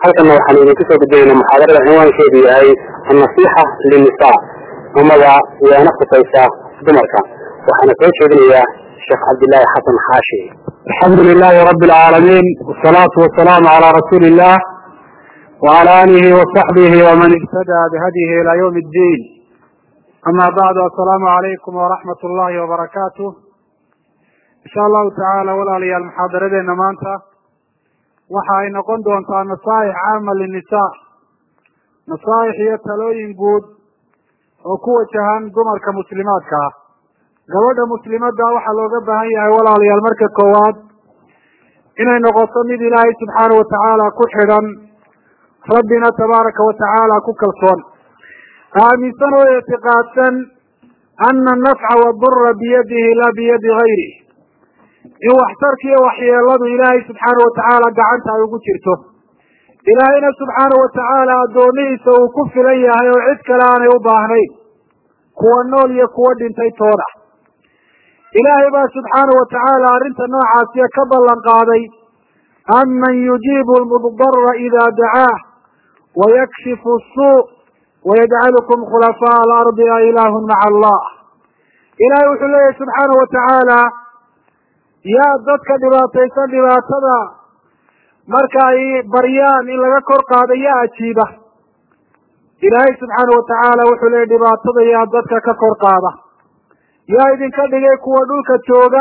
halkana waxaan idinku soo gudbaynaa muxaadarada cinwaankeedu yahay annasiixa linnisaa amaba waana khusaysa dumarka waxaana soo jeedinayaa sheekh cabdillaahi xasan xaashi alxamdu lilahi rabi alcaalamiin wasalaatu wasalaamu calaa rasuuli illah wacala aalihi wasaxbihi waman ihtadaa bihadyihi ilaa ywmi ddiin ama bacdu assalaamu calaykum waraxmat ullahi wabarakaatu insha allahu tacaala walaalayaal muxaadaradeena maanta waxa ay noqon doontaa nasaaix caama linnisaa nasaaix iyo talooyin guud oo ku wajahan dumarka muslimaadka ah gabadha muslimadda waxaa looga baahan yahay walaalayaal marka koowaad inay noqoto mid ilaahay subxaana watacaala ku xidhan rabbina tabaaraka watacaala ku kalsoon aaminsan oo ictiqaadsan ana anafca wadura biyadihi laa biyadi gayrih in waxtarka iyo waxyeeladu ilaahay subxaana watacaala gacanta ay ugu jirto ilaahayna subxaana watacaala addoomihiisa uu ku filan yahay oo cid kale aanay u baahnayn kuwa nool iyo kuwa dhintay tooda ilaahay baa subxaana watacaala arrinta noocaasiya ka ballan qaaday aman yujiibu lmudara ida dacaah wayakshifu suu wayajcalukum khulafaa alardi a ilaahun maca allah ilahay wuxuu leeyahy subxaana watacaala yaa dadka dhibaataysan dhibaatada marka ay baryaan in laga kor qaado yaa ajiiba ilaahay subxaana watacaala wuxuu leeyahy dhibaatada yaa dadka ka kor qaada yaa idinka dhigay kuwa dhulka jooga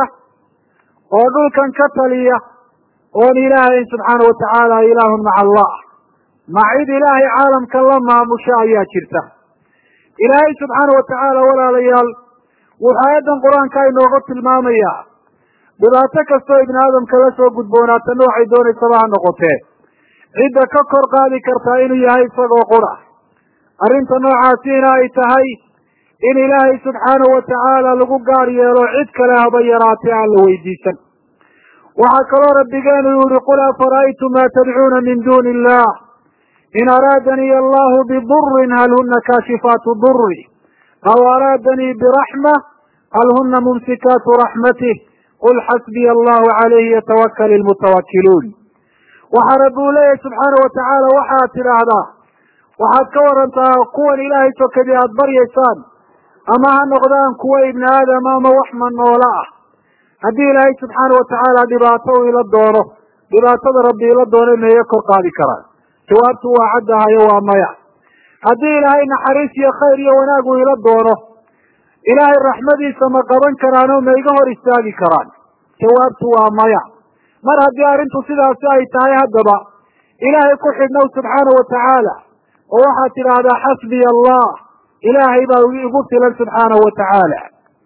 oo dhulkan ka taliya oon ilaahayn subxaana watacaala ilaahun maca allah ma cid ilaahay caalamka la maamusha ayaa jirta ilaahay subxaana watacaala walaalayaal wuxuu aayaddan qur-aanka inoogu tilmaamaya dhibaato kastoo ibni aadamka la soo gudboonaata noocay doonaysaba ha noqotee cidda ka kor qaadi kartaa inuu yahay isagoo qura arrinta noocaasiina ay tahay in ilaahay subxaana watacaala lagu gaar yeelo cid kale haba yaraatee aan la weydiisan waxaa kaloo rabbigeenu yihi qul afara'aytum ma tadcuuna min duuni illah in araadanii allahu bidurin hal huna kaashifaatu duri aw araadanii biraxma hal huna mumsikaatu raxmatih qul xasbiya allahu calayhi yatawakal ilmutawakiluun waxaa rabbi uu leeyahay subxaana watacaala waxaad tidhaahdaa waxaad ka warantaa kuwan ilaahay sokadii aada baryaysaan ama ha noqdaan kuwa ibni aadama ama wax manoola ah haddii ilaahay subxaana watacaala dhibaato uu ila doono dhibaatada rabbi ila doono meeyo kor qaadi karaan jawaabtu waa caddahayo waa maya haddii ilaahay naxariis iyo khayr iyo wanaag uu ila doono ilaahay raxmadiisa ma qaban karaan oo ma iga hor istaagi karaan jawaabtu waa maya mar haddii arrintu sidaasi ay tahay haddaba ilaahay ku xidhnow subxaana watacaala oo waxaad tidhaahdaa xasbiya allah ilaahay baa igu filan subxaana watacaala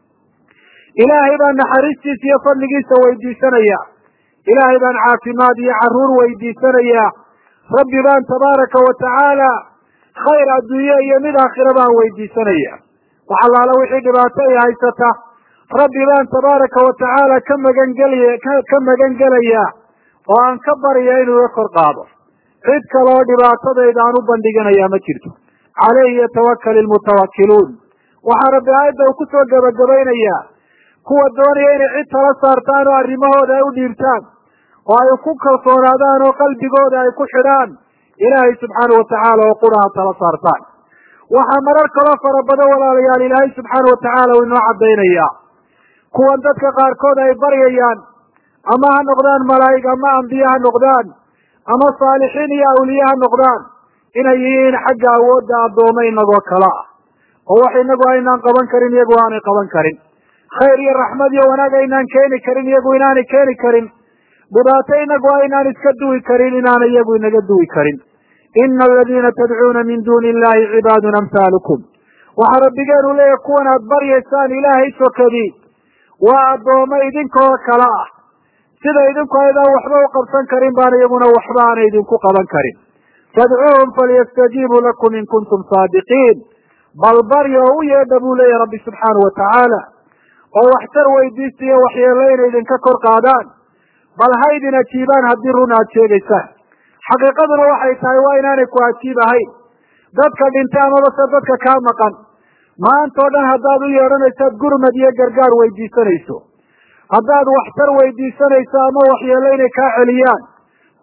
ilaahay baan naxariistiisa iyo fadligiisa weydiisanaya ilaahay baan caafimaad iyo caruur weydiisanaya rabbi baan tabaaraka watacaala khayr adduunye iyo mid aakhira baan weydiisanaya wax allaala wixii dhibaato i haysata rabbi baan tabaaraka watacaala ka magangelya ka magan gelaya oo aan ka barya inuu iga kor qaado cid kaleoo dhibaatadayda aan u bandhiganaya ma jirto calayhi yatawakal ilmutawakiluun waxaa rabbi aayadda uu kusoo gebagabaynayaa kuwa doonaya inay cid tala saartaan oo arrimahooda ay u dhiibtaan oo ay ku kalsoonaadaan oo qalbigooda ay ku xidhaan ilaahay subxaana watacaala oo qura ha tala saartaan waxaa marar kaloo fara badan walaalayaal ilaahay subxaana watacaala uu inoo caddaynaya kuwan dadka qaarkood ay baryayaan ama ha noqdaan malaa'ig ama ambiye ha noqdaan ama saalixiin iyo awliye ha noqdaan inay yihiin xagga awoodda addooma inagoo kale ah oo wax inagu aynaan qaban karin iyagu aanay qaban karin khayr iyo raxmad iyo wanaag aynaan keeni karin iyagu inaanay keeni karin dhibaato inagu aynaan iska duwi karin inaanay iyagu inaga duwi karin ina aladiina tadcuuna min duuni illahi cibaadun amhaalukum waxaa rabbigeenu leeyahy kuwan aad baryaysaan ilaahay sokadii waa addooma idinkoo kale ah sida idinku aydaan waxba u qabsan karin baan iyaguna waxba aanay idinku qaban karin fadcuuhum falyastajiibuu lakum in kuntum saadiqiin bal barya oo u yeedha buu leeyahy rabbi subxaana watacaala oo waxtar weydiista iyo waxyeelo inay idinka kor qaadaan bal ha idin ajiibaan haddii run aad sheegaysaan xaqiiqaduna waxay tahay waa inaanay ku ajiib ahayn dadka dhintay amaba se dadka kaa maqan maanta o dhan haddaad u yeedhanaysaad gurmad iyo gargaar weydiisanayso haddaad waxtar weydiisanayso ama waxyeelo inay kaa celiyaan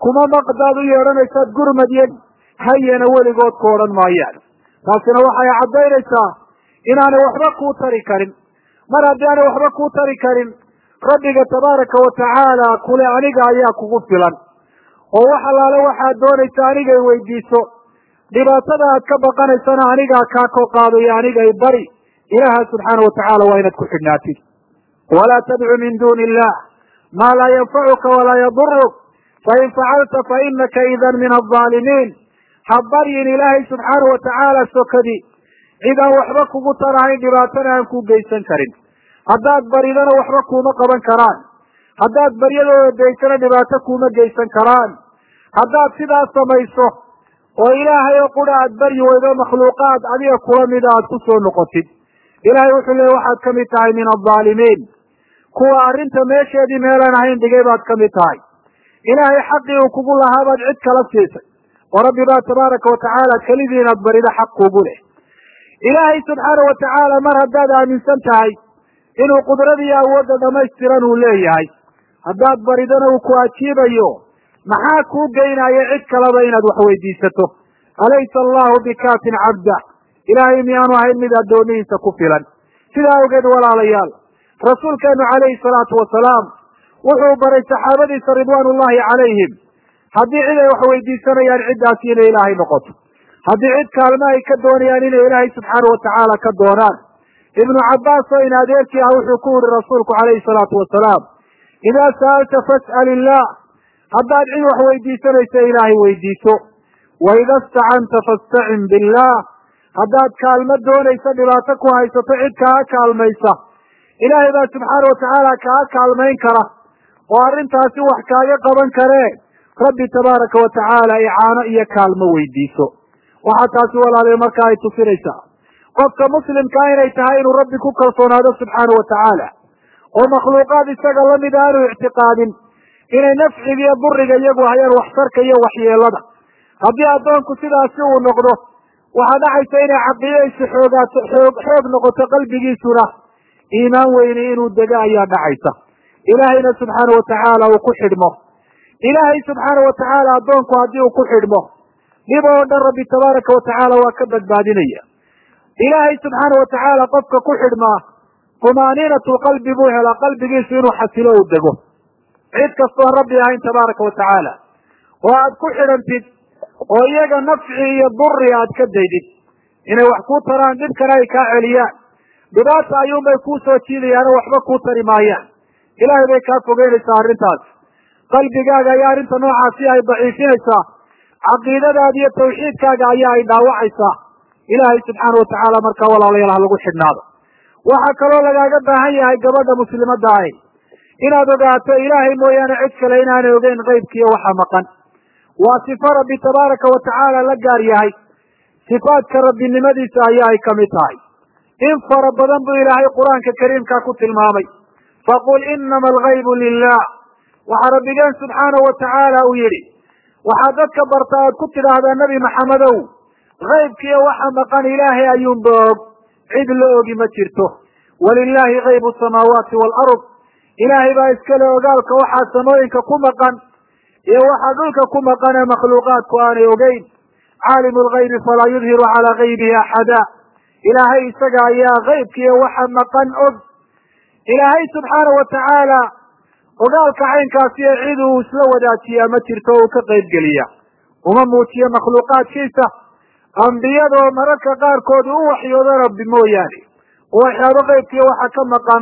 kuma maqdaad u yeedhanaysaad gurmadyen hayana weligood ku odhan maayaan taasina waxay caddaynaysaa inaanay waxba kuu tari karin mar haddii aanay waxba kuu tari karin rabbiga tabaaraka wa tacaala kule aniga ayaa kugu filan oo wax allaale waxaad doonaysa anigay weydiiso dhibaatada aad ka baqanaysana anigaa kaa koo qaadayo anigay bari ilaaha subxaana wa tacaala waa inaad ku xidhnaatid walaa tadcu min duuni illah maa laa yanfacuka walaa yaduruk fain facalta fa inaka idan min alظaalimiin ha baryin ilaahay subxaana wa tacaala sokadi cid aan waxba kugu tarahayn dhibaatana aan ku geysan karin haddaad baridana waxba kuuma qaban karaan haddaad baryadooda daysana dhibaato kuuma geysan karaan haddaad sidaas samayso oo ilaahay oo qura aad baryi weydo makhluuqaad adiga kula mida aad ku soo noqotid ilaahay wuxuu leeyay waxaad ka mid tahay min aldaalimiin kuwa arrinta meesheedii meelaan ahayn dhigay baad ka mid tahay ilaahay xaqii uu kugu lahaa baad cid kala siisay oo rabbi baa tabaaraka wa tacaala kelidii inaad barido xaq kugu leh ilaahay subxaana wa tacaala mar haddaad aaminsan tahay inuu qudradiiyo awoodda dhamaystiran uu leeyahay haddaad baridana uu ku ajiibayo maxaa kuu geynaya cid kaleba inaad wax weydiisato alaysa allahu bikaafin cabda ilaahay miyaanu ahayn mid addoomihiisa ku filan sidaa awgeed walaalayaal rasuulkeenu calayhi salaatu wasalaam wuxuu baray saxaabadiisa ridwaan ullahi calayhim haddii cid ay wax weydiisanayaan ciddaasi inay ilaahay noqoto haddii cid kaalma ay ka doonayaan inay ilaahay subxaana wa tacaala ka doonaan ibnu cabbaas oo in adeerkii ah wuxuu ku yihi rasuulku calayhi salaatu wasalaam idaa sa'alta fas'al illah haddaad cid wax weydiisanaysa ilaahay weydiiso wa ida istacanta fastacin billah haddaad kaalmo doonaysa dhibaato ku haysato cid kaaga kaalmaysa ilaahay baa subxaana wa tacaala kaaga kaalmayn kara oo arrintaasi wax kaaga qaban karee rabbi tabaaraka wa tacaala icaano iyo kaalmo weydiiso waxaa taasi walaaliya marka ay tusinaysaa qofka muslimkaa inay tahay inuu rabbi ku kalsoonaado subxaana wa tacaala oo makhluuqaad isaga lamid aanu ictiqaadin inay nafciga iyo duriga iyagu hayaan waxtarka iyo waxyeelada haddii addoonku sidaasi uu noqdo waxaa dhacaysa inay caqiidadiisu xoogaato xoog xoog noqoto qalbigiisuna iimaan weyne inuu dego ayaa dhacaysa ilaahayna subxaana wa tacaala uu ku xidhmo ilaahay subxaana wa tacaala addoonku haddii uu ku xidhmo dhib oo dhan rabbi tabaaraka wa tacaala waa ka badbaadinaya ilaahay subxaana wa tacaala qofka ku xidhmaa tumaaniinatu qalbi buu helaa qalbigiisu inuu xasilo uu dego cid kastoon rabbi ahayn tabaaraka wa tacaala oo aad ku xidhantid oo iyaga nafci iyo duri aad ka daydid inay wax kuu taraan dhibkana ay kaa celiyaan dhibaata ayuunbay kuu soo jiidayaan oo waxba kuu tari maayaan ilaahay bay kaa fogeynaysaa arrintaas qalbigaaga ayaa arrinta noocaasi ay daciifinaysaa caqiidadaada iyo tawxiidkaaga ayaa ay dhaawacaysaa ilaahay subxaana wa tacaala markaa walaalayaal ha lagu xidhnaado waxaa kaloo lagaaga baahan yahay gabadha muslimadda ahi inaad ogaato ilaahay mooyaane cid kale inaanay ogeyn qeybkiiyo waxa maqan waa sifo rabbi tabaaraka wa tacaala la gaar yahay sifaadka rabbinimadiisa ayaa ay kamid tahay in fara badan buu ilaahay qur-aanka kariimka ku tilmaamay faqul inama algaybu lilah waxaa rabbigeen subxaana wa tacaala uu yidhi waxaad dadka barta aad ku tidhaahdaa nebi maxamedow kaybkiiyo waxa maqan ilaahay ayuunba og cid la ogi ma jirto walilaahi kaybu samaawaati waalard ilaahay baa iskale ogaalka waxaa samooyinka ku maqan iyo waxaa dhulka ku maqan ee makhluuqaadku aanay ogeyn caalimu lgaybi falaa yudhiru calaa gaybihi axada ilaahay isaga ayaa kaybkiiyo waxa maqan og ilaahay subxaana wa tacaala ogaalka caynkaasi ee cid uu isla wadaajiyaa ma jirto o uu ka qayb geliya uma muujiyo makhluuqaadkiisa ambiyadoo mararka qaarkood u waxyoodo rabbi mooyaane oo waxyaabo qaybkiiyo waxa ka maqan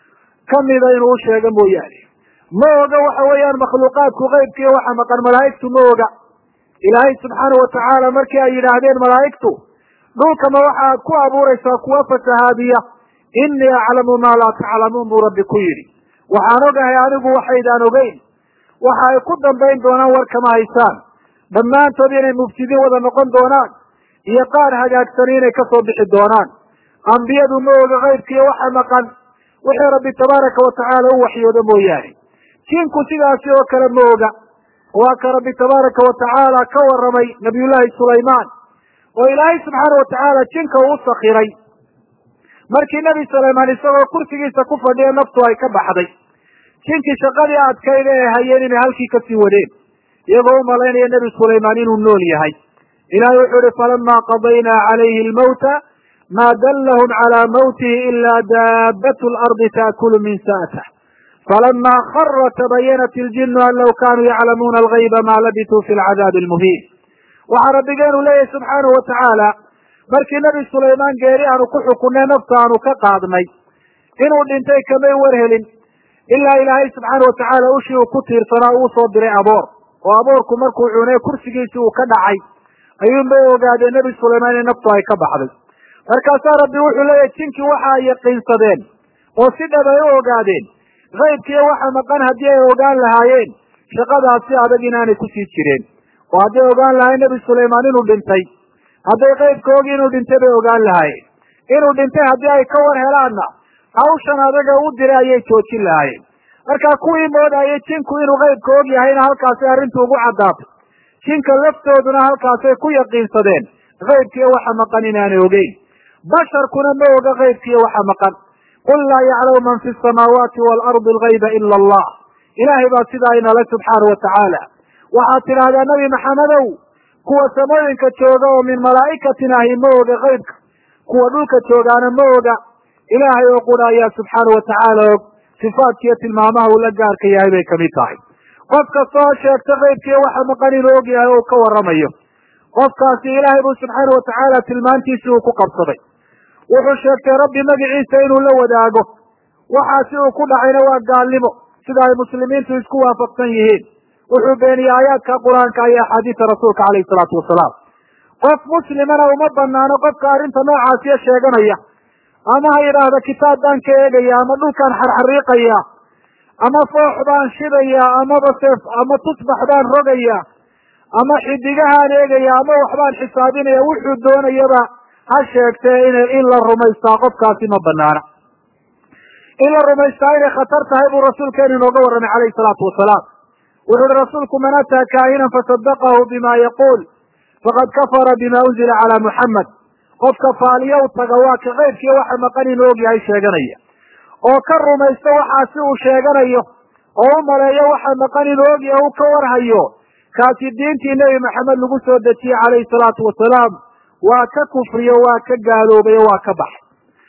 kamida inuu u sheego mooyaane ma oga waxa weeyaan makhluuqaadku qaybkiiyo waxa maqan malaa'igtu ma oga ilaahay subxaana wa tacaala markii ay yidhaahdeen malaa'igtu dhulkama waxaad ku abuuraysaa kuwa fasahaadiya innii aclamu maa laa taclamuun buu rabbi ku yidhi waxaan ogahay anigu waxaydaan ogeyn waxa ay ku dambayn doonaan war kama haysaan dhammaantood inay mufsidiin wada noqon doonaan iyo qaar hagaagsani inay kasoo bixi doonaan ambiyadu ma oga kaybkiiyo waxa maqan wixii rabbi tabaaraka wa tacaala u waxyoodo mooyaane jinku sidaasi oo kale ma oga waa ka rabbi tabaaraka wa tacaala ka waramay nabiyullaahi sulaymaan oo ilaahay subxaana wa tacaala jinka uu sakiray markii nebi sulaymaan isagoo kursigiisa ku fadhiya naftu ay ka baxday jinkii shaqadii adkayd ee hayeen inay halkii kasii wadeen iyagoo u malaynaya nebi sulaymaan inuu nool yahay ilahay wuxuu ihi falama qadaynaa calayhi lmawta ma dallahum calaa mawtihi ila daabatu lardi taakulu min sa'tah falama khara tabayanat iljinu an law kanuu yaclamuuna algayba ma labisuu fi lcadaabi almuhiin waxaa rabbigeenu leeyahy subxaanahu watacaala markii nebi sulaymaan geeri aanu ku xukunnay nafta aanu ka qaadnay inuu dhintay kamay warhelin ilaa ilaahay subxaana watacaala ushii uu ku tiirsanaa uu soo diray aboor oo aboorku markuu cunay kursigiisii uu ka dhacay ayuunbay ogaadeen nebi sulaymaan in naftu ay ka baxday markaasaa rabbi wuxuu leeyahy jinkii waxa ay yaqiinsadeen oo si dhab ay u ogaadeen kaybkiiyo waxa maqan haddii ay ogaan lahaayeen shaqadaasi adag inaanay kusii jireen oo hadday ogaan lahayen nebi sulaymaan inuu dhintay hadday qaybka ogi inuu dhintay bay ogaan lahaayeen inuu dhintay haddii ay ka war helaanna hawshan adaga u diray ayay joojin lahaayeen markaa kuwii moodayay jinku inuu qaybka og yahayna halkaasay arrintu ugu caddaatay jinka laftooduna halkaasay ku yaqiinsadeen kaybkiiyo waxa maqan inaanay ogeyn basharkuna ma oga kaybkiiyo waxa maqan qul laa yaclamu man fi samaawaati waalardi algayba ila allah ilaahay baa sidaa inale subxaana watacaala waxaad tidhaahdaa nebi maxamedow kuwa samooyinka jooga oo min malaa'ikatin ahi ma oga kaybka kuwa dhulka joogaana ma oga ilaahay oo qura ayaa subxaana watacaala og sifaadkiiyo tilmaamaha uu la gaarka yahay bay kamid tahay qof kasta oo sheegta kaybkiiyo waxa maqan inuu og yahay oo ka warramayo qofkaasi ilaahay buu subxaana watacaala tilmaantiisii uu ku qabsaday wuxuu sheegtay rabbi magiciisa inuu la wadaago waxaasi uu ku dhacayna waa gaalnimo sida ay muslimiintu isku waafaqsan yihiin wuxuu beeniyey aayaadka qur-aanka iyo axaadiisa rasuulka calayhi salaatu wasalaam qof muslimana uma banaano qofka arrinta noocaasiya sheeganaya ama ha yidhaahda kitaab baan ka eegaya ama dhulkaan xarxariiqaya ama foox baan shidaya amaba seef ama tusbax baan rogaya ama xidigahaan eegaya ama waxbaan xisaabinaya wuxuu doonayaba ha sheegtee in in la rumaystaa qofkaasi ma banaana in la rumaystaa inay khatar tahay buu rasuulkeenu inooga warramay calayhi salaatu wasalaam wuxu uhi rasuulku man ataa kaahinan fasadaqahu bima yaquul faqad kafara bima unzila calaa muxamed qofka faaliya u taga waa ka keybkiiyo waxa maqan inuu og yahay sheeganaya oo ka rumaysta waxaasi uu sheeganayo oo u maleeyo waxa maqan inuu og yahay u ka warhayo kaasi diintii nebi maxamed lagu soo dejiyey calayhi salaatu wasalaam waa ka kufriyo waa ka gaaloobay o waa ka baxay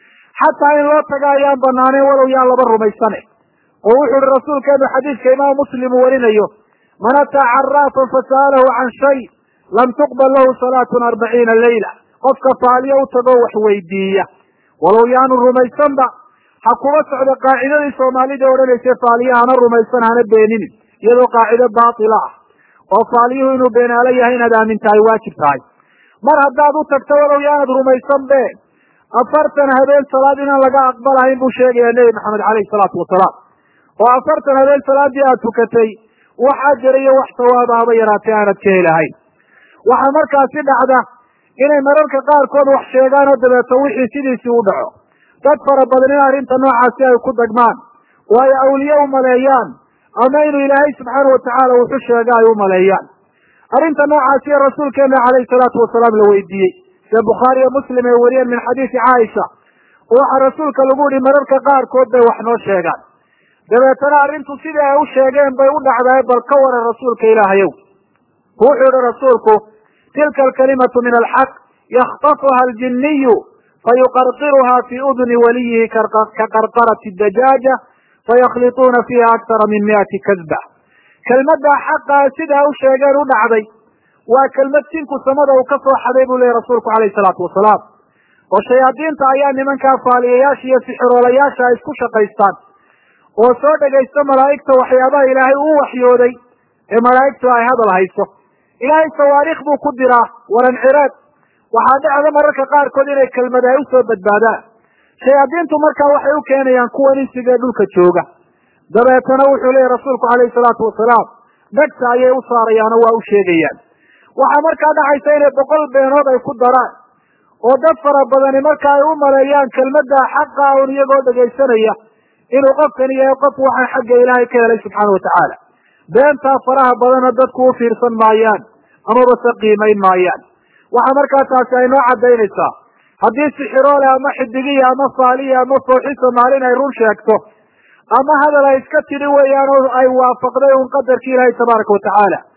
xataa in loo taga ayaan banaanayn walow yaa laba rumaysane oo wuxu uhi rasuulkeenu xadiidka imaam muslim uu warinayo man ataa caraafan fasa'alahu can shay lam tuqbal lahu salaatun arbaciina leyla qofka faaliyo u tagoo wax weydiiya walow yaanu rumaysanba ha kuba socdo qaacidadii soomaalida odhanaysa faaliya hana rumaysan hana beeninin iyadoo qaacido baatila ah oo faaliyuhu inuu beenaalo yahay inaad aamintahay waajib tahay mar haddaad u tagto walow yaanad rumaysan be afartan habeen salaad inaan laga aqbalahayn buu sheegaya nebi maxamed caleyhi salaatu wasalaam oo afartan habeen salaadii aad tukatay wax ajar iyo wax sawaaba haba yaraatee aanad ka helahayn waxaa markaasi dhacda inay mararka qaarkood wax sheegaan oo dabeeto wixii sidiisii u dhaco dad fara badan in arrinta noocaasi ay ku dagmaan oo ay awliye u maleeyaan ama inuu ilaahay subxaana watacaala wuxu sheega ay u maleeyaan arrinta noocaasiyo rasuulkeena calayhi salaatu wasalaam la weydiiyey sida bukhaari iyo muslim ay wariyeen min xadiisi caaisha oo waxaa rasuulka lagu yihi mararka qaarkood bay wax noo sheegaan dabeetana arrintu sidii ay u sheegeen bay u dhacdae bal ka waran rasuulka ilaahayow wuxuu yihi rasuulku tilka alkalimatu min alxaq yakhtafuha aljiniyu fayuqarqiruha fi udni waliyihi ka qarqarati dajaaja fayakhliطuuna fiiha aktara min miati kadba kelmaddaa xaqaa sidaa u sheegeen u dhacday waa kelmad jinku samada uu ka soo xaday buu leeyay rasuulku calayhi salaatu wasalaam oo shayaadiinta ayaa nimankaa faaliyayaasha iyo sixiroolayaasha ay isku shaqaystaan oo soo dhegaysta malaa'igta waxyaabaha ilaahay uu waxyooday ee malaa'igtu ay hadal hayso ilaahay sawaariikh buu ku diraa walancireed waxaa dhacda mararka qaarkood inay kelmad ay usoo badbaadaan shayaadiintu markaa waxay u keenayaan kuwan insigee dhulka jooga dabeetana wuxuu leeyahy rasuulku calayhi salaatu wasalaam dhegta ayay u saarayaanoo waa u sheegayaan waxaa markaa dhacaysa inay boqol beenood ay ku daraan oo dad fara badani marka ay u maleeyaan kelmadda xaqa un iyagoo dhegaysanaya inuu qofkani yahay qof waxa xagga ilaahay ka helay subxaana watacaala beentaa faraha badana dadku u fiirsan maayaan amaba se qiimayn maayaan waxaa markaa taasi ay noo cadaynaysaa haddii sixiroole ama xidigiya ama faaliya ama fooxisa maalin ay run sheegto ama hadal ay iska tidhi weeyaan oo ay waafaqday un qadarkii ilaahay tabaaraka watacaala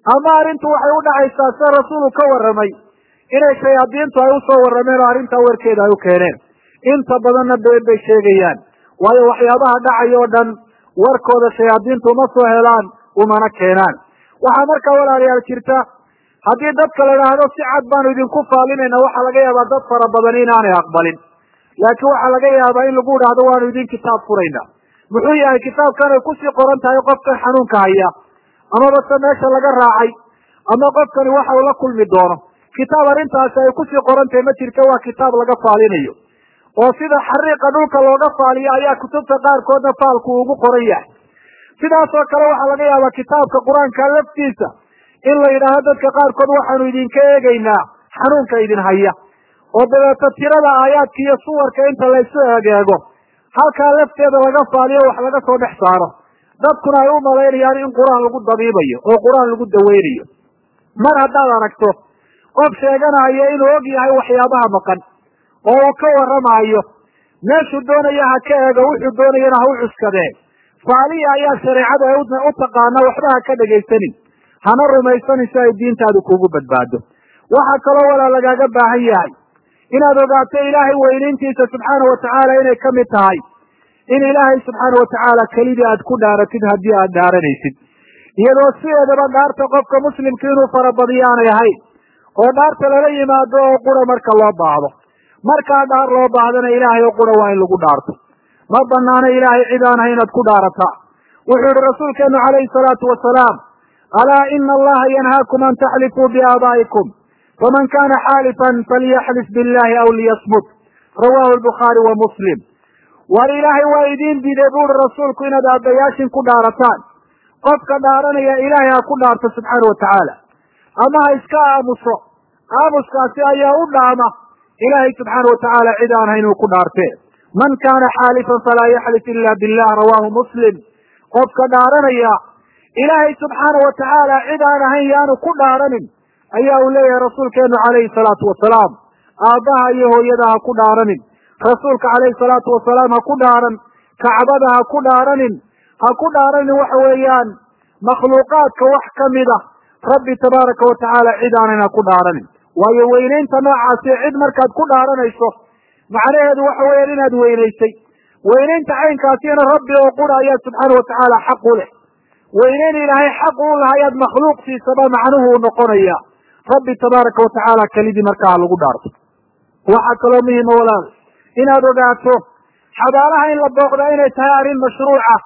ama arrintu waxay u dhacaysaa sida rasuulu ka warramay inay shayaadiintu ay usoo warrameen oo arrintaa warkeeda ay u keeneen inta badanna been bay sheegayaan waayo waxyaabaha dhacaya oo dhan warkooda shayaadiintu uma soo helaan umana keenaan waxaa markaa walaalayaal jirta haddii dadka la idhaahdo si cad baanu idinku faalinayna waxaa laga yaabaa dad fara badan inaanay aqbalin laakiin waxaa laga yaabaa in lagu idhaahdo waanu idin kitaab furayna muxuu yahay kitaabkan ay kusii qoran tahay qofkan xanuunka haya amaba se meesha laga raacay ama qofkani waxa uu la kulmi doono kitaab arrintaasi ay kusii qoran tahay ma jirta waa kitaab laga faalinayo oo sida xariiqa dhulka looga faaliyo ayaa kutubta qaarkoodna faalku ugu qoran yahay sidaasoo kale waxaa laga yaabaa kitaabka qur-aanka laftiisa in la yidhaahdo dadka qaarkood waxaanu idinka eegaynaa xanuunka idin haya oo dabeeto tirada aayaadka iyo suwarka inta laysu egeego halkaa lafteeda laga faaliyo wax laga soo dhex saaro dadkuna ay u malaynayaan in qur-aan lagu dabiibayo oo qur-aan lagu daweynayo mar haddaad aragto qof sheeganayo inuu og yahay waxyaabaha maqan oo uu ka warramaayo meeshuu doonaya ha ka eego wuxuu doonayana ha u cuskadee faaliya ayaa shareecadu ay u taqaana waxba ha ka dhegaysanin hana rumaysanin si ay diintaadu kugu badbaado waxaa kaloo walaa lagaaga baahan yahay inaad ogaato ilaahay weynayntiisa subxaana watacaala inay ka mid tahay in ilaahay subxaana watacaala kelidii aad ku dhaaratid haddii aad dhaaranaysid iyadoo sideedaba dhaarta qofka muslimka inuu farabadiyo aanay ahayn oo dhaarta lala yimaado oo qura marka loo baahdo markaa dhaar loo baahdana ilaahay oo qura waa in lagu dhaarto ma banaano ilaahay cid aan ahay inaad ku dhaarataa wuxuu yihi rasuulkeenu calayhi salaatu wasalaam alaa ina allaha yanhaakum an taxlifuu biaabaa'ikum faman kana xaalifan falyaxlif billahi aw liyasmut rawahu lbukhaari wa muslim war ilaahay waa idiin diiday bu uhi rasuulku inaad aabbayaashin ku dhaarataan qofka dhaaranaya ilaahay ha ku dhaarto subxaana watacaala ama ha iska aamuso aamuskaasi ayaa u dhaama ilaahay subxaana watacaala cid aan hayn uu ku dhaartee man kana xaalifan falaa yaxlif ila billah rawahu muslim qofka dhaaranaya ilaahay subxaana watacaala cid aan ahayn yaanu ku dhaaranin ayaa uu leeyahay rasuulkeenu calayhi salaatu wasalaam aabbaha iyo hooyada ha ku dhaaranin rasuulka calayhi salaatu wasalaam ha ku dhaaran kacbada ha ku dhaaranin ha ku dhaaranin waxa weeyaan makhluuqaadka wax kamid a rabbi tabaaraka watacaala cid aanan ha ku dhaaranin waayo weynaynta noocaasi cid markaad ku dhaaranayso macnaheedu waxa weeyaan inaad weynaysay weynaynta caynkaasina rabbi oo qura ayaa subxaana watacaala xaq u leh weynayn ilaahay xaq u lahayaad makhluuq siisaba macnuhu u noqonaya rabbi tabaaraka watacaala kelidii markaa lagu dhaarto waxaa kaloo muhima walaal inaad ogaato xabaalaha in la booqdaa inay tahay arrin mashruuca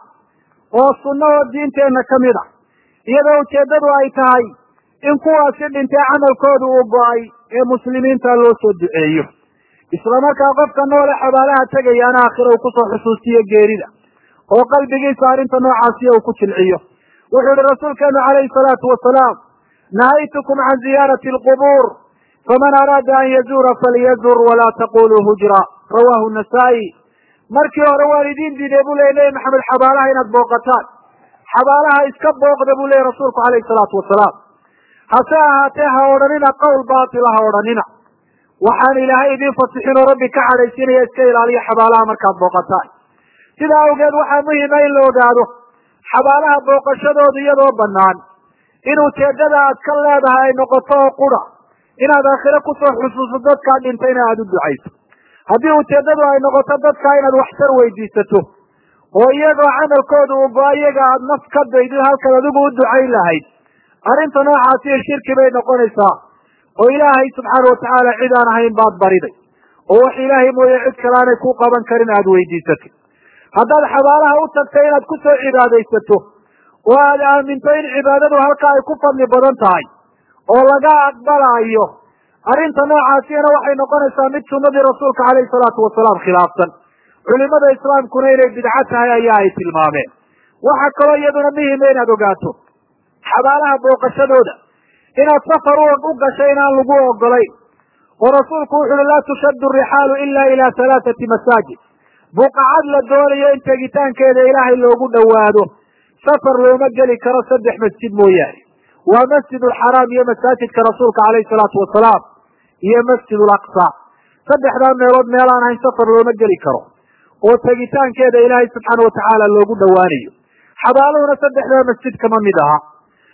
oo sunno oo diinteenna ka mid a iyadoo ujeeddadu ay tahay in kuwaasi dhintay camalkoodu uu go-ay ee muslimiinta loo soo duceeyo isla markaa qofka noole xabaalaha tegayaana aakhira uu kusoo xusuustiyo geerida oo qalbigiisa arrinta noocaasiya uu ku jilciyo wuxuu yihi rasuulkeenu calayhi salaatu wasalaam nahaytukum can ziyaarati alqubuur faman araada an yazuura falyazur walaa taquluu hujra rawahu nasaa-i markii hore waan idiin diiday buu leya nebi maxamed xabaalaha inaad booqataan xabaalaha iska booqda buu leya rasuulku calayhi salaatu wasalaam hase ahaatee ha odhanina qowl baatila ha odhanina waxaan ilaahay idiin fasixin oo rabbi ka cadhaysiinaya iska ilaaliya xabaalaha markaad booqataan sidaa awgeed waxaa muhima in la ogaado xabaalaha booqashadooda iyadoo banaan in ujeedada aad ka leedahay ay noqoto oo qura inaad aakhire kusoo xusuuso dadkaa dhintayna aada u ducayso haddii ujeeddadu ay noqoto dadkaa inaad waxtar weydiisato oo iyagoo camalkooda uu go- iyaga aada naf ka daydid halkaad adigu u ducayn lahayd arrinta noocaasiyo shirki bay noqonaysaa oo ilaahay subxaana watacaala cid aan ahayn baad bariday oo wax ilaahay mooye cid kale aanay ku qaban karin aada weydiisatay haddaad xabaalaha u tagtay inaad kusoo cibaadaysato oo aad aaminto in cibaadadu halkaa ay ku fadli badan tahay oo laga aqbalaayo arrinta noocaasiyana waxay noqonaysaa mid sunnadii rasuulka calayhi salaatu wasalaam khilaafsan culimada islaamkuna inay bidco tahay ayaa ay tilmaameen waxaa kaloo iyaduna muhima inaad ogaato xabaalaha booqashadooda inaad safar u gashay inaan lagu ogolayn oo rasuulku wuxu uhi laa tushaddu rixaalu ila ila halaathati masaajid buqacad la doonayo in tegitaankeeda ilaahay loogu dhowaado safar looma geli karo saddex masjid mooyaane waa masjid alxaraam iyo masaajidka rasuulka calayhi salaatu wasalaam iyo masjid alaqsa saddexdaa meelood meel aan ahayn safar looma geli karo oo tegitaankeeda ilaahay subxaana watacaala loogu dhowaanayo xabaaluhuna saddexdaa masjid kama mid aha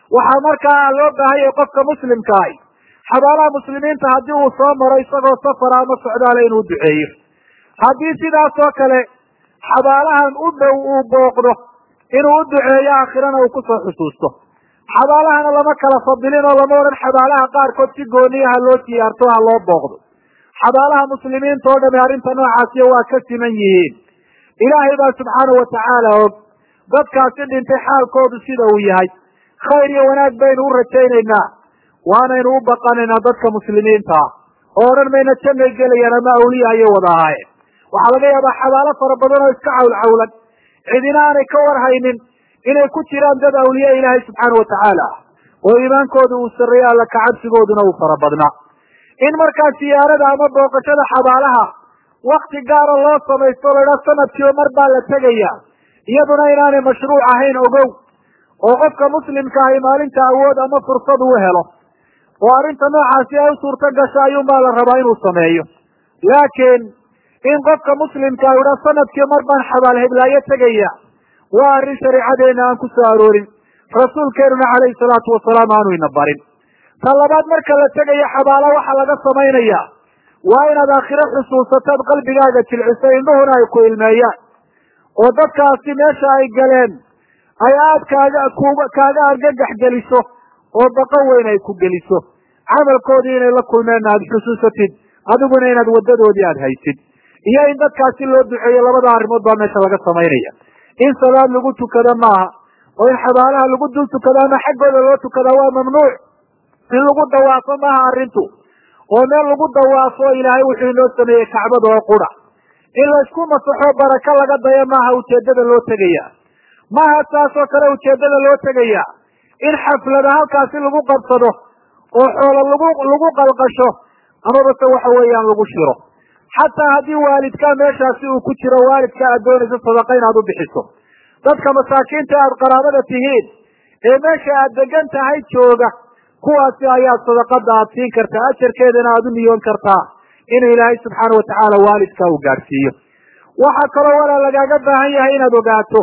waxaa markaa loo baahanyay qofka muslimka ahi xabaalaha muslimiinta haddii uu soo maro isagoo safara ama socdaala inuu duceeyo haddii sidaas oo kale xabaalahan u dhow uu booqdo inuu u duceeyo aakhirana uu kusoo xusuusto xabaalahana lama kala fadilin oo lama odhan xabaalaha qaarkood si gooniyaha loo siyaarto ha loo booqdo xabaalaha muslimiinta oo dhami arrinta noocaasiyo waa ka siman yihiin ilaahay baa subxaanau watacaala og dadkaasi dhintay xaalkoodu sida uu yahay khayr iyo wanaag baynu u rajaynaynaa waanaynu u baqanaynaa dadka muslimiinta ah oo odhan mayna jannay gelayaan ama awliya ayay wada ahaayeen waxaa laga yaabaa xabaalo fara badan oo iska cawlcawlan cidina aanay ka warhaynin inay ku jiraan dad awliya ilaahay subxaana watacaala ah oo iimaankooda uu sarreeyo alla kacabsigooduna uu fara badnaa in markaa siyaarada ama booqashada xabaalaha wakti gaara loo samaysto o laidhaa sanadkiiba mar baa la tegaya iyaduna inaanay mashruuc ahayn ogow oo qofka muslimka ahi maalinta awood ama fursad uu helo oo arrinta noocaasi ay u suurto gasho ayuunbaa la rabaa inuu sameeyo laakiin in qofka muslimka a idhaa sanadkii mar baan xabaal heblaayo tegaya waa arrin shareecadeena aan ku soo aroorin rasuulkeenuna calayhi salaatu wasalaam aanu ina barin ta labaad marka la tegayo xabaalo waxaa laga samaynayaa waa inaad aakhiro xusuusataad qalbigaaga jilciso indhuhuna ay ku ilmeeyaan oo dadkaasi meesha ay galeen ay aad kaaga ku kaaga argagax geliso oo baqo weyn ay ku geliso camalkoodii inay la kulmeenna aada xusuusatid adiguna inaad waddadoodii aada haysid iyo in dadkaasi loo duceeyo labada arrimood baa meesha laga samaynaya in salaad lagu tukado maaha oo in xabaalaha lagu dul tukado ama xaggooda loo tukadaa waa mamnuuc in lagu dawaafo maaha arrintu oo meel lagu dawaafo ilaahay wuxuu inoo sameeyey kacbada oo qura in laysku masaxo barako laga dayo maaha ujeeddada loo tegaya maaha saasoo kale ujeeddada loo tegaya in xaflada halkaasi lagu qabsado oo xoolo lagu lagu qalqasho amaba se waxa weeyaan lagu shiro xataa haddii waalidkaa meeshaasi uu ku jiro waalidka aad doonayso sadaqa inaad u bixiso dadka masaakiinta aad qaraabada tihiin ee meesha aad degan tahay jooga kuwaasi ayaad sadaqada aad siin kartaa ajarkeedana aad u niyoon kartaa in ilaahay subxaana watacaala waalidka uu gaadhsiiyo waxaa kaloo walaa lagaaga baahan yahay inaad ogaato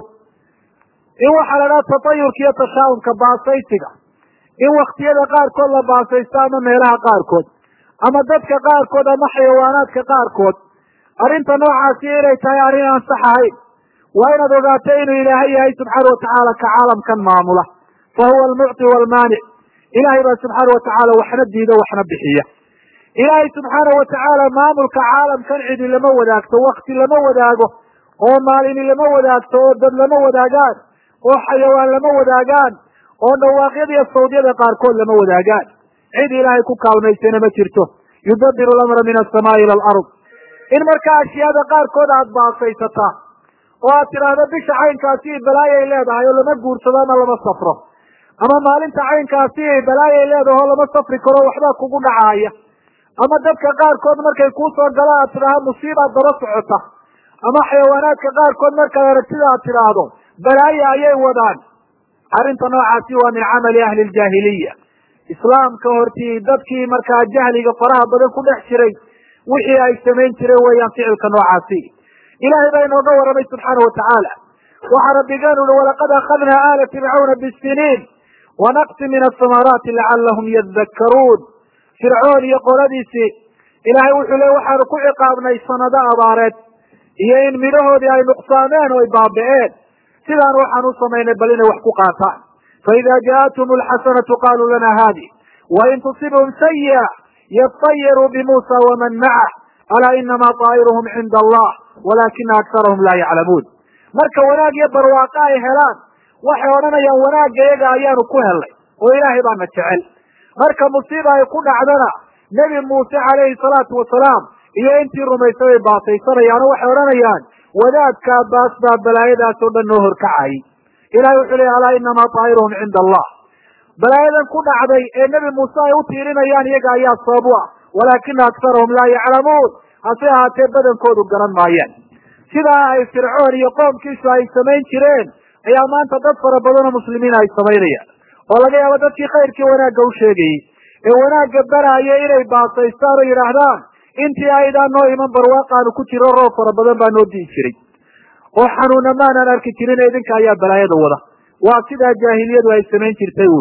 in waxaa la dhaha tatayurka iyo tashaawumka baasaysiga in waktiyada qaarkood la baasaysto ama meelaha qaarkood ama dadka qaarkood ama xayawaanaadka qaarkood arrinta noocaasi inay tahay arrin aan sax ahayn waa inaad ogaato inuu ilaahay yahay subxaana watacaala ka caalamkan maamula fa huwa almucti waalmaanic ilaahay baa subxaana watacaala waxna diido waxna bixiya ilaahay subxaana watacaala maamulka caalamkan cidi lama wadaagto wakti lama wadaago oo maalini lama wadaagto oo dad lama wadaagaan oo xayawaan lama wadaagaan oo dhawaaqyada iyo sawdyada qaarkood lama wadaagaan cid ilaahay ku kaalmaysana ma jirto yudabiru lamra min asamaai ila alard in markaa ashyaada qaarkood aad baasaysataa oo aad tidhaahdo bisha caynkaasi balaayay leedahay oo lama guursado ama lama safro ama maalinta caynkaasi balaayay leedahay oo lama safri karo waxbaa kugu dhacaaya ama dadka qaarkood markay kuu soo galaan aad tidhaahdo musiibaad daba socota ama xayawaanaadka qaarkood markaad aragtida aad tidhaahdo balaayo ayay wadaan arrinta noocaasi waa min camali ahli ljaahiliya islaamka hortii dadkii markaa jahliga faraha badan ku dhex jiray wixii ay samayn jireen weeyaan ficilka noocaasi ilaahay baa inooga warramay subxaana watacaala waxaa rabbigeenu uhi walaqad akhadnaa aala fircawna bisiniin wanaqsi min asamaraati lacalahum yadakkaruun fircoon iyo qoladiisii ilaahay wuxuu le waxaanu ku ciqaabnay sanado abaareed iyo in midhahoodii ay nuqsaameen oo ay baabi'een sidaan waxaan u samaynay bal inay wax ku qaataan faida jaathum alxasanatu qaluu lana haadi wain tusibhum sayi'a yatayaruu bimuusa waman macah alaa inama طaa'iruhum cinda allah walakina akarahum laa yaclamuun marka wanaag iyo barwaaqo ay helaan waxay odhanayaan wanaagga iyaga ayaanu ku helnay oo ilaahay baana jecel marka musiiba ay ku dhacdana nebi muuse calayhi salaatu wasalaam iyo intii rumaysay bay baasaysanayaan oo waxay odhanayaan wadaadkaa baas baa balaayadaas oo dhan noo horkacayay ilahay wuxuu leey alaa inamaa طaa'iruhum cinda allah balaayadan ku dhacday ee nebi muuse ay u tiirinayaan iyaga ayaa sabab u ah walaakina akarahum laa yaclamuun hase ahaatee badankoodu garan maayaan sidaa ay fircoon iyo qoomkiisu ay samayn jireen ayaa maanta dad fara badan oo muslimiin ay samaynayaan oo laga yaabo dadkii khayrkii wanaagga u sheegayey ee wanaagga baraaya inay baasaystaan oo yidhaahdaan intii aydaan noo iman barwaaqaanu ku jiro roob fara badan baa noo di'i jiray oo xanuuna maanaan arki jirin idinka ayaa balaayada wada waa sidaa jaahiliyadu ay samayn jirtay uun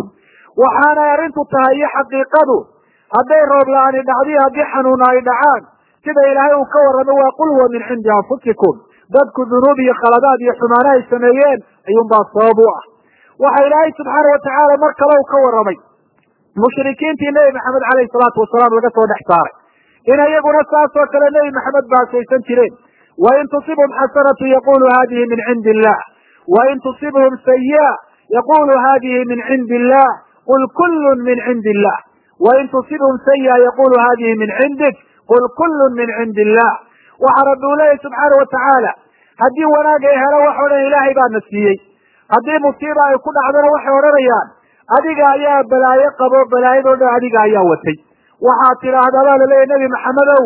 waxaanay arrintu tahay iyo xaqiiqadu hadday roob la-aani dhacdiyo haddii xanuuna ay dhacaan sida ilaahay uu ka warramo waa qul huwa min cindi anfusikum dadku dunuub iyo khaladaad iyo xumaano ay sameeyeen ayuunbaa sabab u ah waxa ilaahay subxaana watacaala mar kale uu ka warramay mushrikiintii nebi maxamed caleyhi salaatu wasalaam laga soo dhex saaray in iyaguna saas oo kale nebi maxamed baasaysan jireen wain tusibhum xasanatu yaqulu hadihi min cindi illah wain tusibhum sayi'a yaqulu hadihi min cindi illah qul kullun min cindi illah wain tusibhum sayi'a yaqulu hadihi min cindik qul kullun min cindi illah waxa rabbi uu leeyahy subxaana watacaala haddii wanaag ay helo wax o dhan ilaahay baa na siiyey haddii musiiba ay ku dhacdona waxay odhanayaan adiga ayaa balaayo qabo balaayadoo dhan adiga ayaa watay waxaad tidhaahdaa baa laleeyahy nebi maxamedow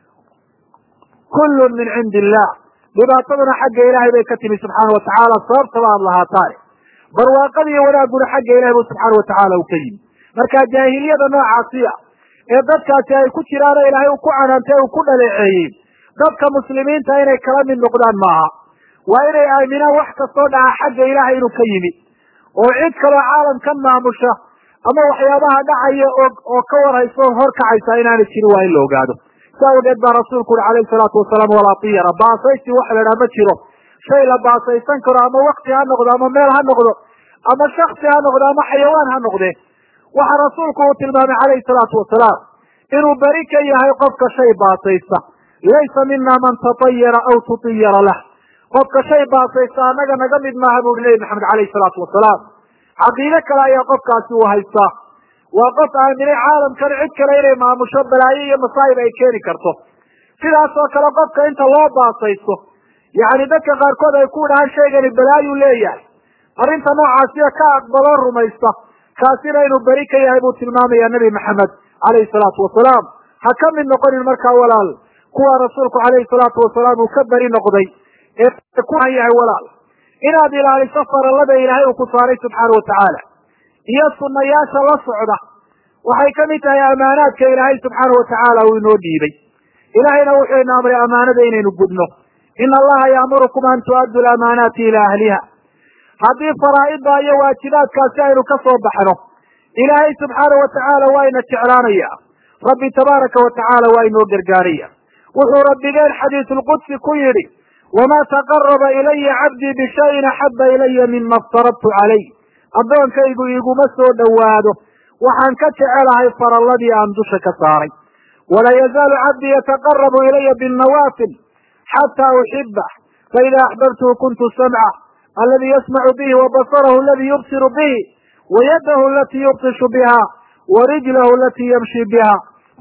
kullun min cindi illah dhibaataduna xagga ilaahay bay ka timi subxaana watacaala sababtaba aad lahaataane barwaaqada iyo wanaagguna xagga ilahay bu subxaana watacaala uu ka yimi marka jaahiliyada noocaasiya ee dadkaasi ay ku jiraano ilaahay uu ku canaantay uu ku dhaleeceeyey dadka muslimiinta inay kala mid noqdaan maaha waa inay aaminaan wax kastoo dhaca xagga ilaahay inuu ka yimi oo cid kaloo caalamkan maamusha ama waxyaabaha dhacaya oo oo ka warhaysa oo horkacaysa inaanay jirin waa in la ogaado si awgeed baa rasuulku uri calayhi salaatu wasalaam walaa tiyara baasaysi waxa la idhaha ma jiro shay la baasaysan karo ama wakti ha noqdo ama meel ha noqdo ama shaksi ha noqdo ama xayawaan ha noqde waxa rasuulku uu tilmaamay calayhi salaatu wasalaam inuu beri ka yahay qofka shay baasaysta laysa mina man tatayara aw tutiyara lah qofka shay baasaysta annaga naga mid maaha bu uri nebi maxamed calayhi salaatu wasalaam caqiide kale ayaa qofkaasi uu haystaa waa qof aaminay caalamkan cid kale inay maamusho balaayo iyo masaa'ib ay keeni karto sidaas oo kale qofka inta loo baasaysto yacni dadka qaarkood ay ku dhahaan shaygani balaayuu leeyahay arrinta noocaasiya ka aqbaloo rumaysta kaasina inuu beri ka yahay buu tilmaamaya nebi maxamed calayhi salaatu wasalaam ha ka mid noqonin markaa walaal kuwa rasuulku calayhi salaatu wasalaam uu ka beri noqday ee kuhan yahay walaal inaad ilaaliso farallada ilaahay uu ku saaray subxaana watacaala iyo sunayaasha la socda waxay ka mid tahay amaanaadka ilaahay subxaana watacaala uu inoo dhiibay ilaahayna wuxuu ina amray amaanada inaynu gudno ina allaha yaamurukum an tu'addu lamaanaati ilaa ahliha haddii faraa'ida iyo waajibaadkaasi aynu ka soo baxno ilaahay subxaana watacaala waa ina jeclaanaya rabbi tabaaraka watacaala waa inoo gargaaraya wuxuu rabbigeen xadiisulqudsi ku yidhi wamaa taqaraba ilaya cabdii bishayin axaba ilaya mima aftaradtu calayh addoonkaygu iguma soo dhowaado waxaan ka jecelahay faralladii aan dusha ka saaray wala yazaalu cabdii yataqarabu ilaya binnawaafil xataa uxibah faida axbabtuhu kuntu samca aladi yasmacu bihi wabasarahu aladi yubsiru bihi wayadahu alatii yubtishu biha warijlahu alatii yamshi biha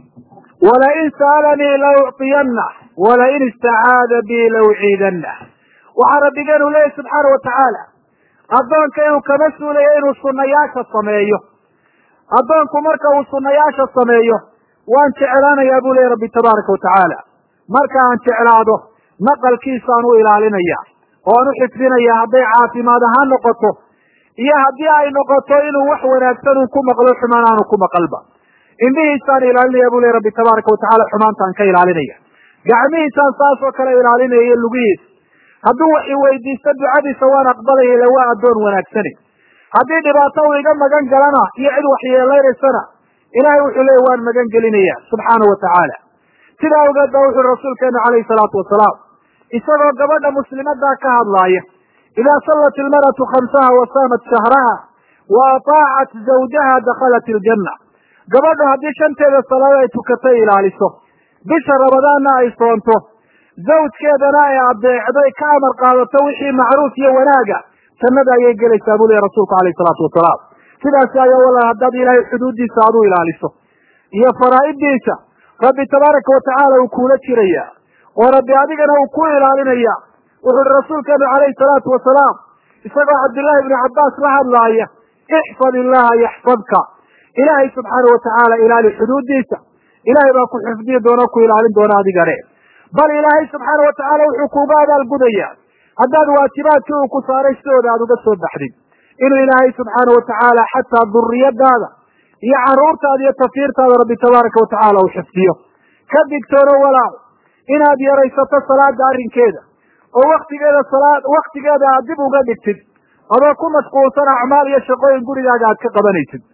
walain sa'alanii laucطiyanah walain istacaada bi lauciidanah waxaa rabbigeenu leeyahy subxaana watacaala addoonka inuu kama suulayo inuu sunayaasha sameeyo addoonku marka uu sunayaasha sameeyo waan jeclaanayaa buu leeyahy rabbi tabaaraka watacaala marka aan jeclaado maqalkiisaan u ilaalinaya oan u xifdinaya hadday caafimaad ahaan noqoto iyo haddii ay noqoto inuu wax wanaagsan uu ku maqlo xumaan aanu ku maqalba indhihiisaan ilaalinaya bu leeyahy rabbi tabaaraka watacaala xumaantaan ka ilaalinaya gacmihiisaan saas oo kale ilaalinaya iyo lugihiisa hadduu wax iweydiisto ducadiisa waan aqbalaya ila waa addoon wanaagsani haddii dhibaato uu iga magan galana iyo cid waxyeelaysana ilahay wuxuu leeyay waan magan gelinaya subxaana watacaala sidaa awgeed ba wuxuui rasuulkeenu calayhi salaatu wasalaam isagoo gabadha muslimadaa ka hadlaaya idaa sallat ilmar'atu khamsaha wa saamat shahraha wa ataacat zawjaha dakhalat iljanna gabadhu haddii shanteeda salaado ay tukato ilaaliso bisha rabadaanna ay soonto zawjkeedana ay adeecday ka amar qaadato wixii macruuf iyo wanaaga jannada ayay gelaysaa buu leeyahy rasuulku alayhi salaatu wasalaam sidaasi ayaa walaal haddaad ilaahay xuduuddiisa aad u ilaaliso iyo faraa'iddiisa rabbi tabaaraka watacaala uu kuula jiraya oo rabbi adigana uu ku ilaalinaya wuxu uhi rasuulkeenu calayhi salaatu wasalaam isagoo cabdillaahi ibnu cabbaas la hadlaaya ixfad illaha yaxfadka ilaahay subxaana watacaala ilaali xuduuddiisa ilahay baa ku xifdiyi doona o ku ilaalin doona adigane bal ilaahay subxaana watacaala wuxuu kuuga abaalgudaya haddaad waajibaadkii uu ku saaray sidooda aad uga soo baxdid inuu ilaahay subxaana watacaala xataa duriyadaada iyo caruurtaada iyo tafiirtaada rabbi tabaaraka watacaala uu xifdiyo ka digtoono walaal inaad yaraysato salaada arrinkeeda oo waktigeeda salaad waktigeeda aad dib uga dhigtid adoo ku mashquulsan acmaal iyo shaqooyin gurigaaga aad ka qabanaysid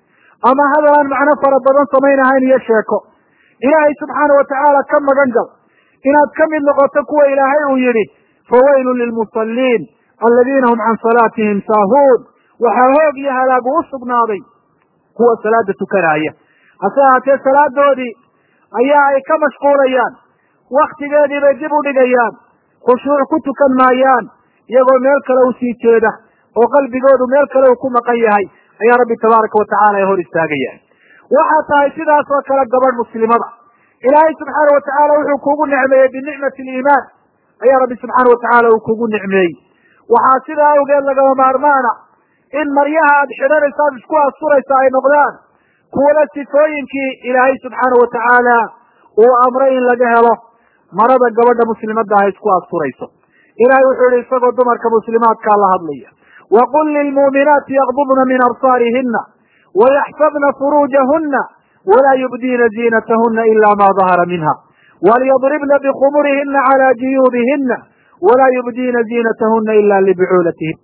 ama hadal aan macno fara badan samaynahayn iyo sheeko ilaahay subxaana watacaala ka magan gal inaad ka mid noqoto kuwa ilaahay uu yidhi fawaylun lilmusalliin aladiina hum can salaatihim saahuun waxaa hoog iyo halaagu u sugnaaday kuwa salaada tukanaya hase ahaatee salaadoodii ayaa ay ka mashquulayaan waktigeedii bay dib u dhigayaan khushuuc ku tukan maayaan iyagoo meel kale usii jeeda oo qalbigoodu meel kale uu ku maqan yahay ayaa rabbi tabaaraka watacaala ay hor istaagayaan waxaa tahay sidaas oo kale gabadh muslimada ilaahay subxaana watacaala wuxuu kugu nicmeeyey binicmati aliimaan ayaa rabbi subxaana watacaala uu kugu nicmeeyey waxaa sidaa awgeed lagama maarmaana in maryaha aad xidhanaysa aad isku asturaysa ay noqdaan kuwala sifooyinkii ilaahay subxaana watacaala uu amray in laga helo marada gabadha muslimadda ah isku asturayso ilahay wuxuu yihi isagoo dumarka muslimaadkaa la hadlaya waqul lilmuuminaati yaqbudna min absaarihina wayaxfadna furuujahuna walaa yubdiina ziinatahuna ila ma dahara minha walyadribna bikhumurihina cala juyuubihina walaa yubdiina ziinatahuna ila libucuulatihin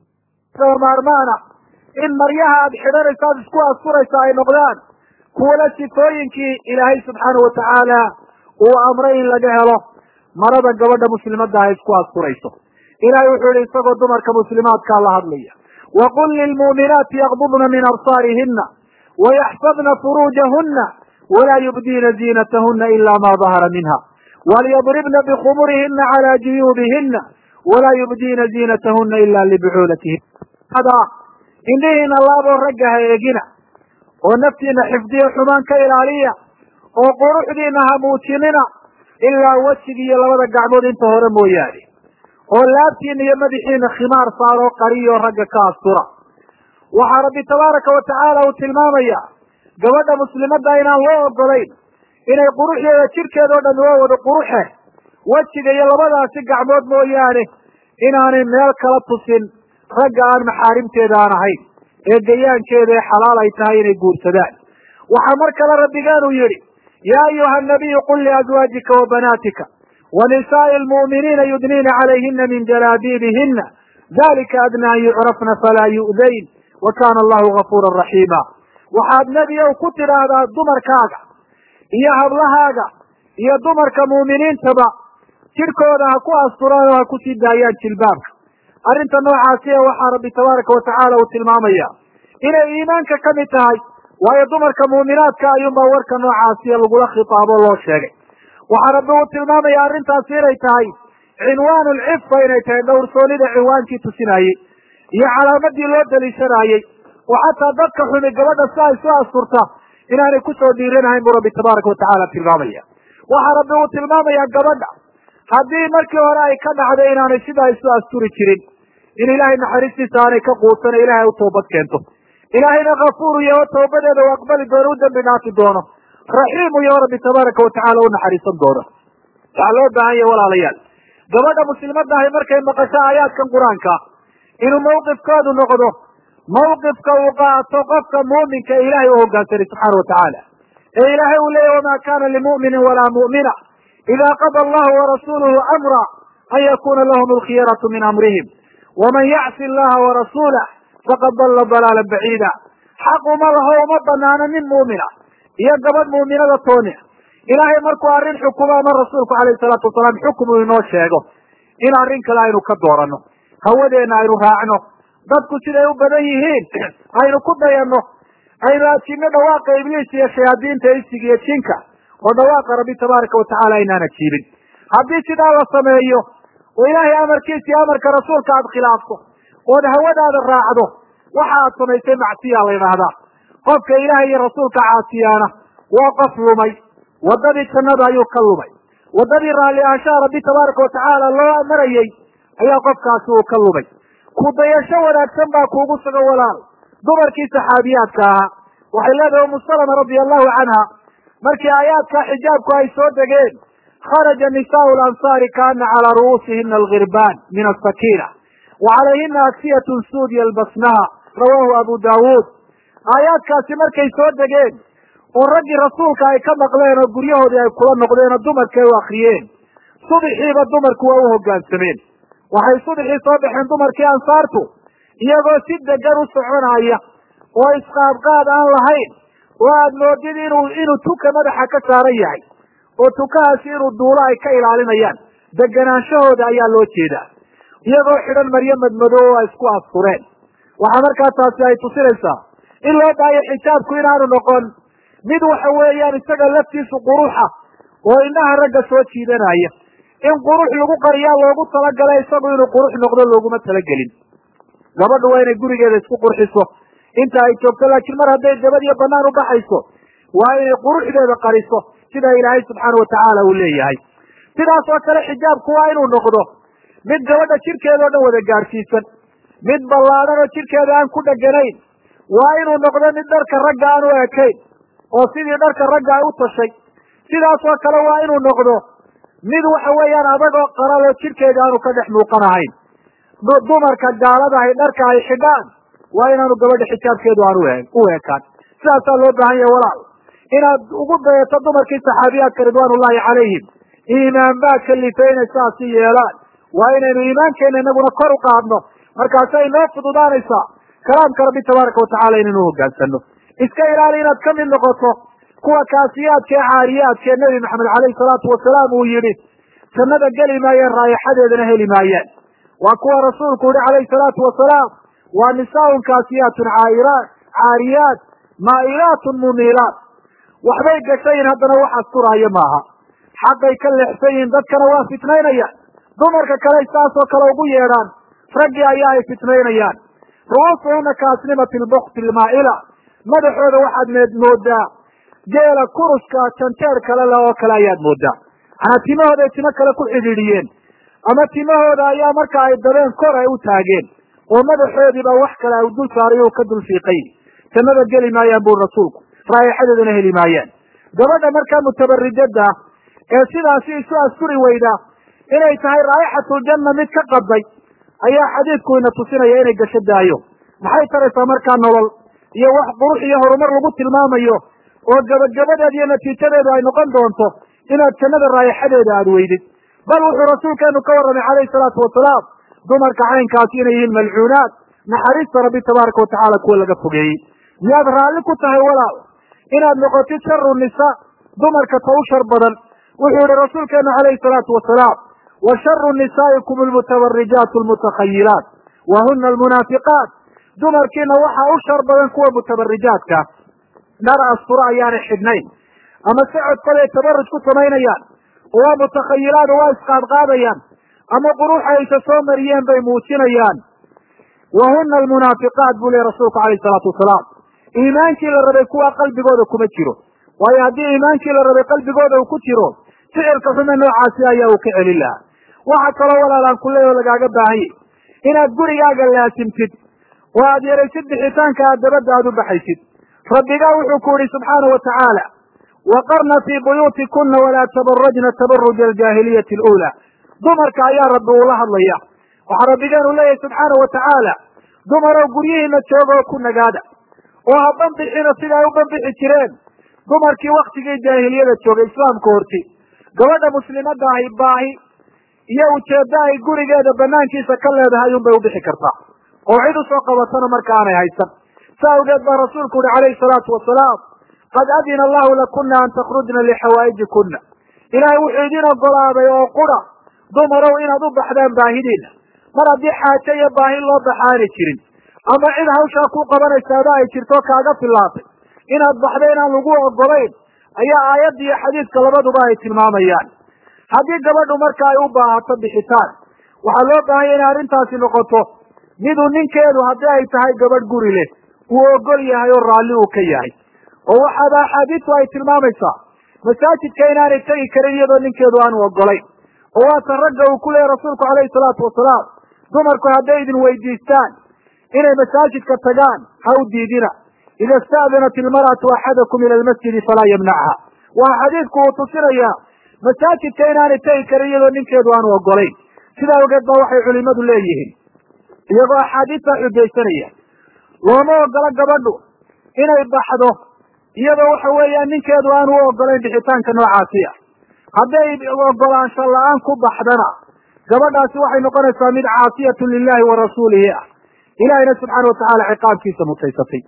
maarmaana in maryaha aad xidhanaysa aad isku asturaysa ay noqdaan kuwala sifooyinkii ilaahay subxaana watacaala uu amray in laga helo marada gabadha muslimadda ah isku asturayso ilahay wuxuu yihi isagoo dumarka muslimaadkaa la hadlaya waqul lilmuuminaati yaqbudna min absaarihina wayaxfadna furuujahuna walaa yubdiina ziinatahuna ila ma dahara minha walyadribna bikhumurihina cala juyuubihina walaa yubdiina ziinatahuna ila libucuulatihin indhihiina laaboo ragga ha eegina oo naftiina xifdiyo xumaan ka ilaaliya oo quruxdiina ha muujinina ilaa wejigi iyo labada gacmood inta hore mooyaane oo laabtiina iyo madaxiina khimaar saaroo qariyoo ragga ka astura waxaa rabbi tabaaraka watacaala uu tilmaamaya gabadha muslimadda inaan loo ogolayn inay quruxdeeda jidhkeeda o dhan waa wada quruxe wejiga iyo labadaasi gacmood mooyaane inaanay meel kala tusin ragga aan maxaarimteeda aan ahayn ee gayaankeeda ee xalaal ay tahay inay guursadaan waxaa mar kale rabbigeenu yidhi yaa ayuha nabiyu qul liazwaajika wa banaatika wa nisaa'i almu'miniina yudniina calayhina min jalaabiibihina dalika adna an yucrafna falaa yu'dayn wa kana allahu gafuura raxiima waxaad nebi ow ku tidhaahdaa dumarkaaga iyo hablahaaga iyo dumarka mu'miniintaba jidhkooda ha ku asturaan oo ha ku sii daayaan jilbaabka arrinta noocaasi ee waxaa rabbi tabaaraka watacaala uu tilmaamaya inay iimaanka ka mid tahay waayo dumarka muuminaadka ayuunbaa warka noocaasiya lagula khitaabo loo sheegay waxaa rabbi uu tilmaamaya arrintaasi inay tahay cinwaanu lcifa inay tahay dhowrsoonida cinwaankii tusinayey iyo calaamadii loo daliishanaayey oo xataa dadka xumi gabadha si ay soo asturta inaanay kusoo dhiiranahayn buu rabbi tabaaraka watacaala tilmaamaya waxaa rabbi uu tilmaamayaa gabadha haddii markii hore ay ka dhacday inaanay sidaa isu asturi jirin in ilaahay naxariistiisa aanay ka quusana ilaahay u toobad keento ilaahayna kafuuru yaho toobadeeda u aqbali doono u dembi dhaafi doono raxiimu yaho rabbi tabaaraka watacaala u naxariisan doono waxaa loo baahan yahay walaalayaal gabadha muslimadda ahi markay maqasho aayaadkan qur-aanka inuu mawqifkoodu noqdo mawqifka uu qaato qofka muuminka ee ilaahay u hogaansanay subxaana watacaala ee ilaahay uu leeyahy wamaa kana limu'minin walaa mu'mina ida qada allahu warasuluhu amra an yakuna lahum alkhiyaratu min amrihim waman yacsi allaha warasuulah faqad dalla dalaalan baciida xaq uma laho uma banaano nin muumina iyo gabadh muuminada tooni ilaahay markuu arrin xukumo ama rasuulku calayhi salaatu wasalaam xukum uu inoo sheego in arrin kale aynu ka dooranno hawadeenna aynu raacno dadku siday u badan yihiin aynu ku dayanno aynu ajiibno dhawaaqa ibliis iyo shayaadiinta isig iyo jinka oo dhawaaqa rabbi tabaaraka watacaala aynaan ajiibin haddii sidaa la sameeyo oo ilaahay amarkiisa iyo amarka rasuulka aad khilaafto ood hawadaada raacdo waxa aad samaysay macsiya la yidhaahdaa qofka ilaahay iyo rasuulka caasiyaana waa qof lumay waddadii jannada ayuu ka lumay waddadii raalli ahaanshaha rabbi tabaaraka watacaala loo marayey ayaa qofkaasi uu ka lumay ku dayasho wanaagsan baa kuugu sugan walaal dumarkii saxaabiyaadka ahaa waxay leedahay umu salama radia allahu canha markii aayaadka xijaabku ay soo degeen kharaja nisaau lansaari kaana calaa ru'uusihina algirbaan min asakiina wa calayhina aksiyatun suud yalbasnaha rawaahu abu daawuud aayaadkaasi markay soo degeen oo raggii rasuulka ay ka maqleen oo guryahoodii ay kula noqdeen oo dumarkii ay u akriyeen subixiiba dumarku waa u hoggaansameen waxay subixii soo baxeen dumarkii ansaartu iyagoo si degan u soconaya oo isqaadqaad aan lahayn oo aad moodid inuu inuu tuka madaxa ka saaran yahay oo tukahaasi inuu duulo ay ka ilaalinayaan deganaanshahooda ayaa loo jeedaa iyagoo xidhan maryo madmadow oo ay isku astureen waxaa markaa taasi ay tusinaysaa in loo baayo xijaabku inaanu noqon mid waxa weeyaan isaga laftiisu quruxa oo indhaha ragga soo jiidanaya in qurux lagu qariyaa loogu talagalay isagu inuu qurux noqdo looguma talagelin gabadhu waa inay gurigeeda isku qurxiso inta ay joogto laakiin mar hadday dabad iyo banaan ubaxayso waa inay quruxdeeda qariso sida ilaahay subxaana watacaala uu leeyahay sidaas oo kale xijaabku waa inuu noqdo mid gabadha jirkeeda o dhan wada gaadhsiisan mid ballaadhan oo jirkeeda aan ku dheganayn waa inuu noqdo mid dharka ragga aan u ekayn oo sidii dharka ragga ay u tashay sidaas oo kale waa inuu noqdo mid waxa weeyaan adagoo qaral oo jirkeeda aanu ka dhex muuqanahayn dumarka gaaladahay dharka ay xidhaan waa inaanu gabadha xijaabkeedu aan u ekaan sidaasaa loo baahan yahay walaal inaad ugu dayato dumarkii saxaabiyaadka ridwaanullahi calayhim iimaan baa kalifay inay saasi yeelaan waa inaynu iimaankeena inaguna kor u qaadno markaasay noo fududaanaysaa kalaamka rabbi tabaaraka watacala inaynu hogaansano iska ilaali inaad ka mid noqoto kuwa kaasiyaadka ee caariyaadka ee nebi maxamed caleyhi salaatu wasalaam uu yidhi jannada geli maayeen raayaxadeedana heli maayeen waa kuwa rasuulku yihi calayhi salaatu wasalaam waa nisaaun kaasiyaatun caairaat caariyaat maa'ilaatun mumiilaat waxbay gashayin haddana wax asturaayo maaha xaqay ka leexsan yihiin dadkana waa fitnaynaya dumarka kale saasoo kale ugu yeedhaan raggii ayaa ay fitnaynayaan ru'uusuhuna kaasnimati lbukti lmaa'ila madaxooda waxaad meed moodaa geela kuruska janjeer kale leh oo kale ayaad moodaa manaa timahooday timo kale ku xidhiidhiyeen ama timahooda ayaa marka ay dabeen kor ay u taageen oo madaxoodiiba wax kale ay dul saaray o ka dul fiiqay jannada geli maayaan buri rasuulku raayaxadeedana heli maayaan gabadha markaa mutabarijada ah ee sidaasi isu asturi weyda inay tahay raayixatuljanna mid ka qaday ayaa xadiidku ina tusinaya inay gasho daayo maxay taraysaa markaa nolol iyo wax qurux iyo horumar lagu tilmaamayo oo gabagabadeed iyo natiijadeedu ay noqon doonto inaad jannada raayaxadeeda aada weydid bal wuxuu rasuulkeenu ka warramay calayhi salaatu wasalaam dumarka caynkaasi inay yihiin malcuunaad naxariista rabbi tabaaraka watacaala kuwa laga fogeeyey miyaad raalli ku tahay walaal inaad noqotid sharu nisa dumarka ta u shar badan wuxuu yihi rasuulkeenu calayhi salaatu wasalaam wa sharu nisaa'ikum almutabarijaat almutakhayilaat wa huna almunaafiqaat dumarkiina waxaa u shar badan kuwa mutabarijaadka dhar asturo ayaanay xidhnayn ama socodkooday tabaruj ku samaynayaan oo waa mutakhayilaad oo waa isqaadqaadayaan ama quruxa aysa soo mariyeen bay muujinayaan wa huna almunaafiqaat buu lehy rasuulku calayhi salaatu wasalaam iimaankii la rabay kuwa qalbigooda kuma jiro waayo haddii iimaankii la rabay qalbigooda uu ku jiro ficilka xume noocaasi ayaa uu ka celin lahaa waxa kaloo walaalaan ku leeyaho lagaaga baahanyay inaad gurigaaga laasimtid oo aad yaraysid bixitaanka aad dabadda aad u baxaysid rabbigaa wuxuu ku yihi subxaana wa tacaala waqarna fii buyuutikuna walaa tabarajna tabaruja aljaahiliyati aluulaa dumarka ayaa rabbi uula hadlaya waxaa rabbigeenu leeyahay subxaana wa tacaala dumarow guryihiina jooga oo ku nagaada oo ha banbixina sida ay u banbixi jireen dumarkii waktigii jaahiliyada joogay islaamka horti gabadha muslimadda ahi baahi iyo ujeeddo ay gurigeeda banaankiisa ka leedahay unbay ubixi kartaa oo cid usoo qabatana marka aanay haysan sa awgeed baa rasuulku uhi calayhi salaatu wasalaam qad adina allahu lakuna an takhrujna lixawaa'ijikuna ilaahay wuxuu idin ogolaaday oo qura dumarow inaad u baxdaan baahidiina mar haddii xaajo iyo baahi loo baxa aanay jirin ama cid hawshaa ku qabanaysaaba ay jirto kaaga filaatay inaad baxda inaan lagu ogolayn ayaa aayadda iyo xadiidka labaduba ay tilmaamayaan haddii gabadhu marka ay u baahato bixitaan waxaa loo baahanya inay arrintaasi noqoto miduu ninkeedu haddii ay tahay gabadh guri leh uu ogol yahay oo raalli uu ka yahay oo waxaaba axaadiistu ay tilmaamaysaa masaajidka inaanay tegi karin iyadoo ninkeedu aanu ogolayn oo waata ragga uu ku leeyahy rasuulku calayhi salaatu wasalaam dumarku hadday idin weydiistaan inay masaajidka tagaan ha u diidina ida ista'danat ilmar'atu axadakum ila almasjidi falaa yamnacha waa xadiidku uu tusinayaa masaajidka inaanay tegi karin iyadoo ninkeedu aanu ogolayn sidaa ogeed ba waxay culimadu leeyihiin iyagoo axaadiistaa xujaysanaya looma ogola gabadhu inay baxdo iyadoo waxa weeyaan ninkeedu aanu u ogolayn bixitaanka noocaasi ah hadday ogolaansho la-aan ku baxdana gabadhaasi waxay noqonaysaa mid caasiyatun lilahi wa rasuulihi ah ilahayna subxaana watacaala ciqaabkiisa mutaysatay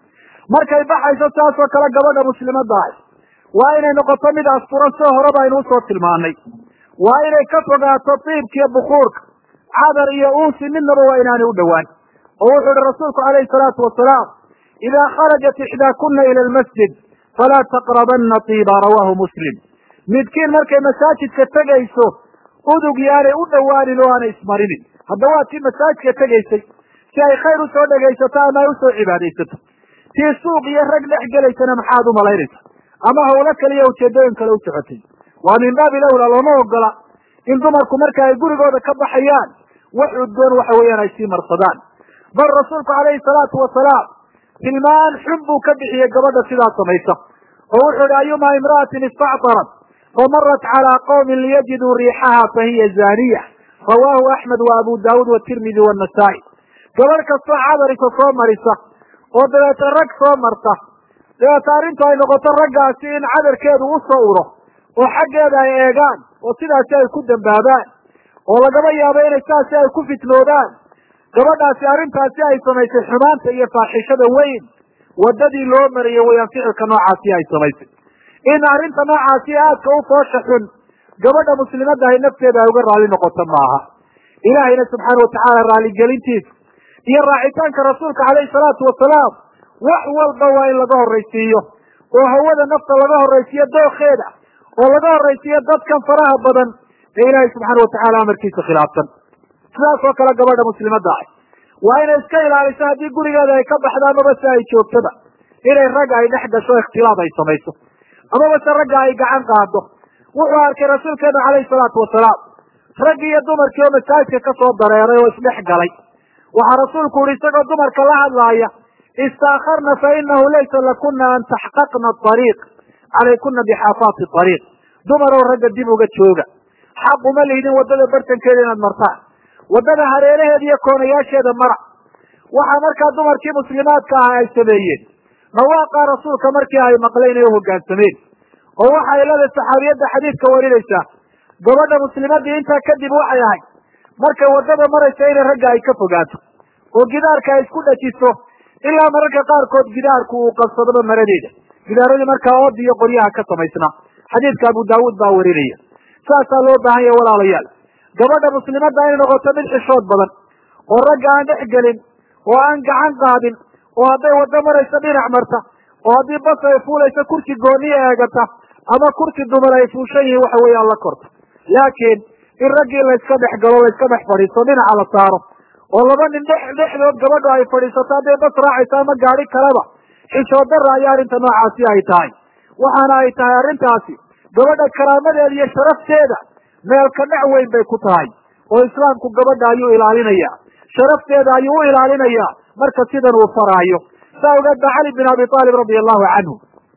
markay baxayso saasoo kale gabadha muslimadda ahi waa inay noqoto mid asturan sida horeba aynu usoo tilmaanay waa inay ka fogaato diibka iyo bukuurka cadar iyo uusi midnaba waa inaanay u dhowaan oo wuxuu ihi rasuulku calayhi salaatu wasalaam idaa kharajat ixdaakuna ila almasjid falaa taqrabana tiiba rawaahu muslim midkiin markay masaajidka tegayso udug yaanay u dhowaanin oo aanay ismarinin haddaba waa tii masaajidka tegaysay si ay khayr usoo dhegaysato ama ay usoo cibaadaysato tii suuq iyo rag dhex gelaysana maxaad u malaynaysa ama hawlo kaliya ujeedooyin kale u socotay waa min baabi lawla looma ogola in dumarku marka ay gurigooda ka baxayaan wax udgoon waxa weeyaan ay sii marsadaan bal rasuulku calayhi salaatu wasalaam tilmaan xun buu ka bixiyey gabadha sidaa samaysa oo wuxuu ihi ayuma imra'atin istactarat famarat calaa qowmin liyajiduu riixaha fahiya zaaniya rawaahu axmed wa abu daawuud watirmidi wanasaa'i gabadh kastoo cadarisa soo marisa oo dabeeta rag soo marta dabeeta arrintu ay noqoto raggaasi in cadarkeedu u soo uro oo xaggeeda ay eegaan oo sidaasi ay ku dambaabaan oo lagaba yaabo inay saasi ay ku fitnoodaan gabadhaasi arrintaasi ay samaysay xumaanta iyo faaxishada weyn waddadii loo mariyey wayaan ficilka noocaasi ay samaysay in arrinta noocaasi aadka u foosha xun gabadha muslimadda ahy nafteeda ay uga raali noqoto maaha ilaahayna subxaana watacaala raaligelintiisa iyo raacitaanka rasuulka calayhi salaatu wasalaam wax walba waa in laga horraysiiyo oo hawada nafta laga horraysiiyo dookheeda oo laga horraysiiyo dadkan faraha badan ee ilaahay subxaana watacaala amarkiisa khilaafsan sidaas oo kale gabadha muslimadda ah waa inay iska ilaaliso haddii gurigeeda ay ka baxdo amaba se ay joogtada inay ragga ay dhex gasho ikhtilaaf ay samayso amaba se ragga ay gacan qaado wuxuu arkay rasuulkeenu calayhi salaatu wasalaam raggi iyo dumarkii oo masaajidka ka soo dareeray oo isdhex galay waxaa rasuulku uhi isagoo dumarka la hadlaaya istaakharna fa inahu laysa lakuna an taxqaqna ariiq calaykuna bixaafaati ariiq dumarow ragga dib uga jooga xaq uma lihdin waddada bartankeeda inaad martaan waddada hareeraheeda iyo koonayaasheeda mara waxaa markaa dumarkii muslimaadka ah ay sameeyeen dhawaaqa rasuulka markii ay maqleen ay u hoggaansameen oo waxay leedahay saxaabiyadda xadiidka warinaysaa gabadha muslimadii intaa kadib waxay ahayd markay waddada maraysa inay ragga ay ka fogaato oo gidaarka ay isku dhajiso ilaa mararka qaarkood gidaarku uu qabsadaba maradeeda gidaaradii markaa oodi iyo qoryaha ka samaysnaa xadiidka abu daawuud baa warinaya saasaa loo baahan yahay walaalayaal gabadha muslimadda inay noqoto mid xishood badan oo ragga aan dhex gelin oo aan gacan qaadin oo hadday waddo marayso dhinac marta oo haddii bas ay fuulayso kursi gooniya eegata ama kursi dumar ay fuushan yihiin waxa weeyaan la korto laakiin in raggii layska dhex galo layska dhex fadhiisto dhinaca la saaro oo laba nin dhex dhexdood gabadhu ay fadhiisato hadday bas raacayso ama gaadhi kaleba xishood darra ayaa arrinta noocaasi ay tahay waxaana ay tahay arrintaasi gabadha karaamadeeda iyo sharafteeda meelka dhac weyn bay ku tahay oo islaamku gabadha ayuu ilaalinaya sharafteeda ayuu u ilaalinayaa marka sidan uu faraayo saa ogeed ba cali bin abi aalib radia allahu canhu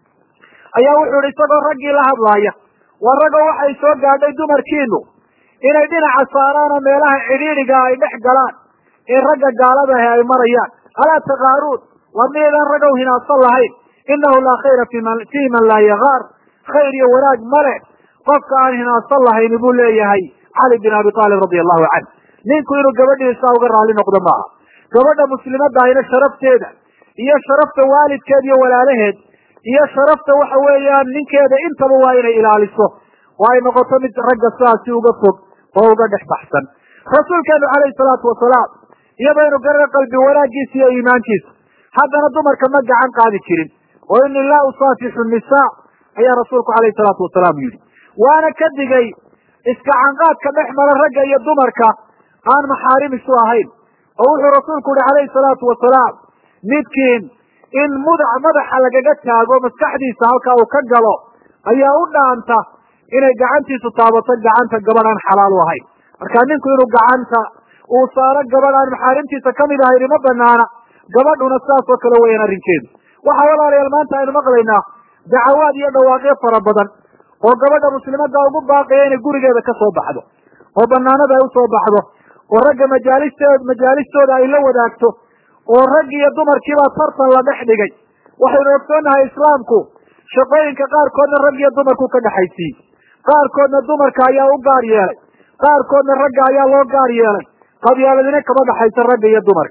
ayaa wuxuu ihi isagoo raggii la hadlaaya waa ragoo waxay soo gaadhay dumarkiinu inay dhinaca saaraan oo meelaha cidhiidhiga ay dhex galaan ee ragga gaaladahi ay marayaan alaa takaaruun waa miyaydaan ragow hinaadsan lahayn inahu laa khayra fii man laa yagaar khayr iyo wanaag male qofka aan hinaadsan lahayn buu leeyahay cali bin abi aalib radia allahu canh ninku inuu gabadhiisa uga raali noqdo maaha gabadha muslimadda ahina sharafteeda iyo sharafta waalidkeed iyo walaalaheed iyo sharafta waxa weeyaan ninkeeda intaba waa inay ilaaliso oo ay noqoto mid ragga sidaasi uga fog oo uga dhex baxsan rasuulkeenu calayhi salaatu wasalaam iyabaynu garana qalbi wanaaggiisa iyo iimaankiisa haddana dumarka ma gacan qaadi jirin oo ini laa usaafixu nisaa ayaa rasuulku calayhi salaatu wasalaam yidhi waana ka digay iskacanqaadka dhex mara ragga iyo dumarka aan maxaarim isu ahayn oo wuxuu rasuulku yihi calayhi salaatu wasalaam midkiin in mudac madaxa lagaga taago maskaxdiisa halkaa uu ka galo ayaa u dhaanta inay gacantiisu taabato gacanta gabadh aan xalaal u ahayn marka ninku inuu gacanta uu saaro gabadh aan maxaarimtiisa kamid ahayn ima banaana gabadhuna sidaas oo kale weeyaan arrinkeedu waxaa walaalayaal maanta aynu maqlaynaa dacawaad iyo dhawaaqyo fara badan oo gabadha muslimadda ugu baaqaya inay gurigeeda ka soo baxdo oo banaanada ay usoo baxdo oo ragga majaalisteed majaalistooda ay la wadaagto oo rag iyo dumarkiibaa tartan la dhex dhigay waxaynu ogsoonnahay islaamku shaqooyinka qaarkoodna rag iyo dumarku ka dhexaysiiyey qaarkoodna dumarka ayaa u gaar yeelay qaarkoodna ragga ayaa loo gaar yeelay qabyaaladina kama dhexaysa ragga iyo dumarka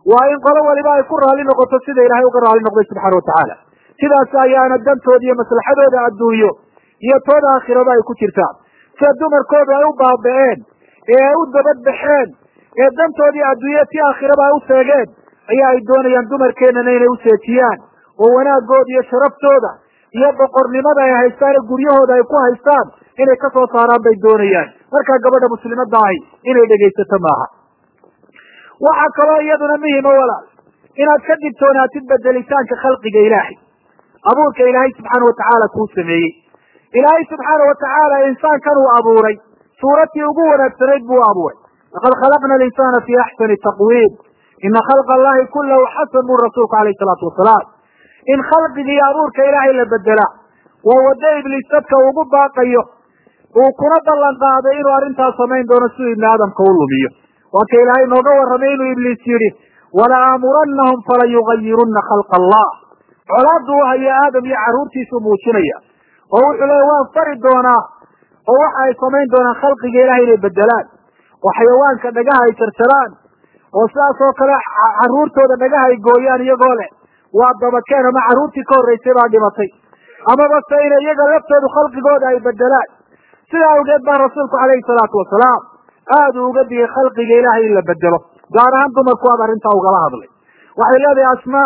waa in qolo waliba ay ku raalli noqoto sida ilaahay uga raalli noqday subxaana watacaala sidaas ayaana dantooda iyo maslaxadooda adduunyo iyo tooda aakhiraba ay ku jirtaan sida dumarkooda ay u baaba'een ee ay u dabadbaxeen ee dantoodii adduunya ti aakhiraba ay u seegeen ayaa ay doonayaan dumarkeenana inay u seejiyaan oo wanaagooda iyo sharaftooda iyo boqornimada ay haystaan ee guryahooda ay ku haystaan inay ka soo saaraan bay doonayaan markaa gabadha muslimadda ahi inay dhegaysato maaha waxaa kaloo iyaduna muhima walaal inaad ka digtoonaatid bedelitaanka khalqiga ilaahay abuurka ilaahay subxaana watacaala kuu sameeyey ilaahay subxaana watacaala insaankan uu abuuray suuratii ugu wanaagsanayd buu abuuray laqad khalaqna alinsaana fi axsani taqwiim ina khalqa allahi kulahu xasan buu rasuulku alayh salaatu wasalaam in khalqiga iyo abuurka ilaahay la bedela waa waddo ibliis dadka ugu baaqayo uu kuna ballan qaaday inuu arrintaas samayn doono siduu ibni aadamka u lumiyo waa ka ilaahay nooga warramay inuu ibliis yidhi wala aamurannahum fala yugayirunna khalqa allah colaaddu u hayo aadam iyo carruurtiisuu muujinaya oo wuxuu leeya waan fari doonaa oo waxa ay samayn doonaan khalqiga ilahay inay bedelaan oo xayawaanka dhagaha ay jarjaraan oo sidaas oo kale carruurtooda dhagaha ay gooyaan iyagoo leh waa dabakeen ama carruurtii ka horraysay baa dhimatay amaba se ina iyaga laftoodu khalqigooda ay bedelaan sidaa awgeed baa rasuulku calayhi salaatu wasalaam aada u uga digay khalqiga ilaahay in la bedelo gaar ahaan dumarku aad arrintaa ugala hadlay waxay leedahay asmaa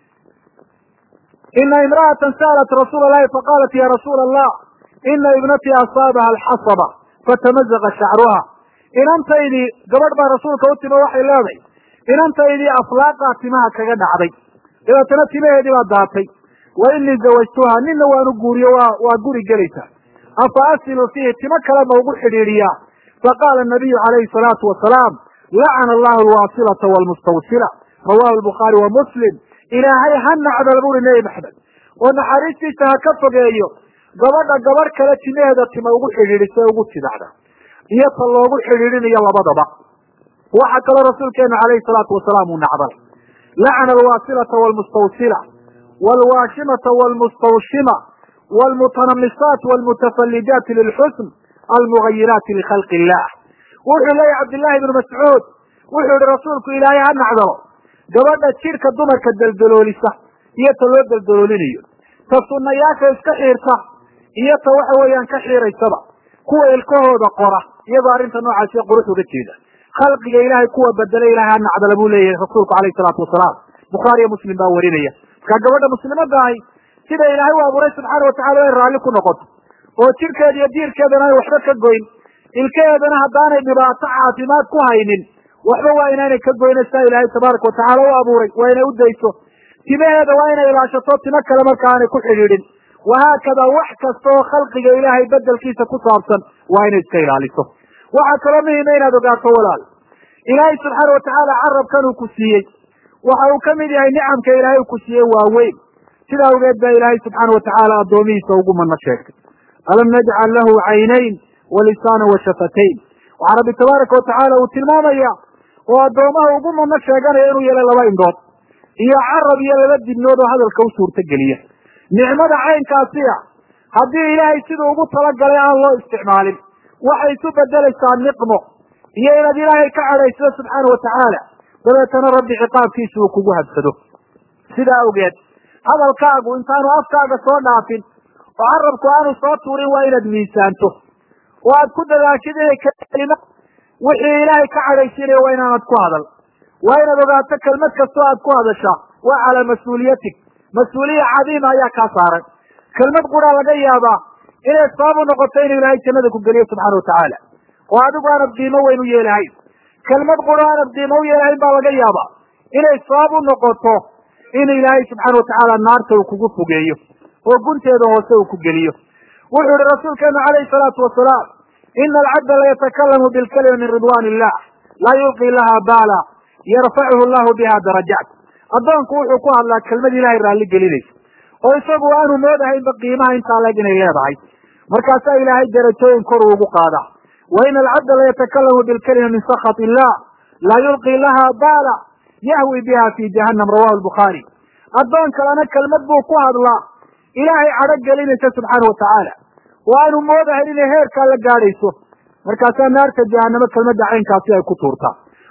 ina imra'atan sa'alat rasuula allahi faqaalat ya rasuula allah ina ibnatii asaabaha alxasaba fatamazaqa shacruha inantaydii gabadh baa rasuulka u timo waxay leedahay inantaydii aflaaqaa timaha kaga dhacday dabeetana timaheedii baa daatay wa inii zawajtuha nina waanu guuriyo waa waa guri gelaysaa afa asilu fiihi timo kale ma ugu xidhiidhiyaa faqaala nabiyu calayhi salaatu wasalaam lacana allahu alwaasilata waalmustawsila rawahu albukhaari wa muslim ilaahay ha nacdal buri nebi maxamed oo naxariistiisa ha ka fogeeyo gabadha gabadh kale timaheeda tima ugu xidhiidhisa ugu tidacda iyo ta loogu xidhiidhinayo labadaba waxaa kaloo rasuulkeenu calayhi salaatu wasalaam uu nacdalay lacana alwaasilata waalmustawsila waalwaashimata waalmustawshima waalmutanamisaat waalmutafallijaati lilxusn almugayiraati likhalqi illah wuxuu leeyahy cabdillahi ibnu mascuud wuxuu yihi rasuulku ilaahay ha nacdalo gabadha jidhka dumarka deldaloolisa iyo ta loo deldaloolinayo ta sunnayaasha iska xiirta iyo ta waxa weeyaan ka xiiraysaba kuwa ilkahooda qora iyagoo arrinta noocaasiyo qurux uga jeeda khalqiga ilaahay kuwa bedela ilahay ha nacdala buu leeyahay rasuulku calayhi salaatu wasalaam bukhaariyo muslim baa warinaya markaa gabadha muslimadda ahi sida ilaahay u abuuray subxaana watacala way raalli ku noqoto oo jidhkeeda iyo diirkeedana ay waxba ka goyn ilkaheedana haddaanay dhibaato caafimaad ku haynin waxba waa inaanay ka goyna sidaa ilaahay tabaaraka watacaala u abuuray waa inay u dayso timaheeda waa inay ilaashato timo kale marka aanay ku xidhiidhin wahaakada wax kasta oo khalqiga ilaahay bedelkiisa ku saabsan waa inay iska ilaaliso waxaa kaloo muhima inaad ogaato walaal ilaahay subxaana watacaala carabkan uu ku siiyey waxa uu kamid yahay nicamka ilaahay uu ku siiyey waaweyn sida awgeed baa ilaahay subxaana watacaala addoomihiisa ugu mano sheegtay alam najcal lahu caynayn wa lisaana wa shafatayn waxaa rabbi tabaaraka watacaala uu tilmaamaya oo addoomaha ugu mano sheeganaya inuu yeelay laba indhood iyo carab iyo laba dibnood oo hadalka u suurtogeliya nicmada caynkaasi a haddii ilaahay siduu ugu talagalay aan loo isticmaalin waxay isu bedelaysaa niqmo iyo inaad ilaahay ka cadhaysado subxaana watacaala dabeetana rabbi ciqaabkiisa uu kugu habsado sidaa awgeed hadalkaagu intaanu afkaaga soo dhaafin oo carabku aanu soo tuurin waa inaad miisaanto oo aad ku dadaashid inay kelima wixii ilaahay ka cadhaysiinaya waa inaanad ku hadal waa inaad ogaato kelmad kastoo aad ku hadashaa waa calaa mas-uuliyatig mas-uuliya cadiima ayaa kaa saaran kelmad quraa laga yaabaa inay sabab u noqoto inuu ilaahay jannada ku geliyo subxaana watacaala oo adigu aanad qiimo weyn u yeelahayn kelmad quro aanad qiimo u yeelahayn baa laga yaabaa inay sabab u noqoto in ilaahay subxaana watacaala naarta uu kugu fogeeyo oo gunteeda hoose uu ku geliyo wuxuu yihi rasuulkeenu calayhi salaatu wasalaam ina alcabda layatakallamu bilkalima min ridwan illah laa yulqi laha baala yarfacuhu llahu biha darajaat addoonku wuxuu ku hadlaa kelmad ilahay raalli gelinaysa oo isagu aanu moodahaynba qiimaha intaa leeg inay leedahay markaasaa ilaahay darajooyin kor ugu qaadaa wa ina alcabda layatakallamu bilkalima min sakhat illah laa yulqi laha baala yahwi biha fi jahannam rawahu lbukhaari addoon kalena kelmad buu ku hadlaa ilaahay cadho gelinaysa subxaana watacaala oo aanu moodahayn inay heerkaa la gaadhayso markaasaa naarta jahanamo kelmadda caynkaasi ay ku tuurtaa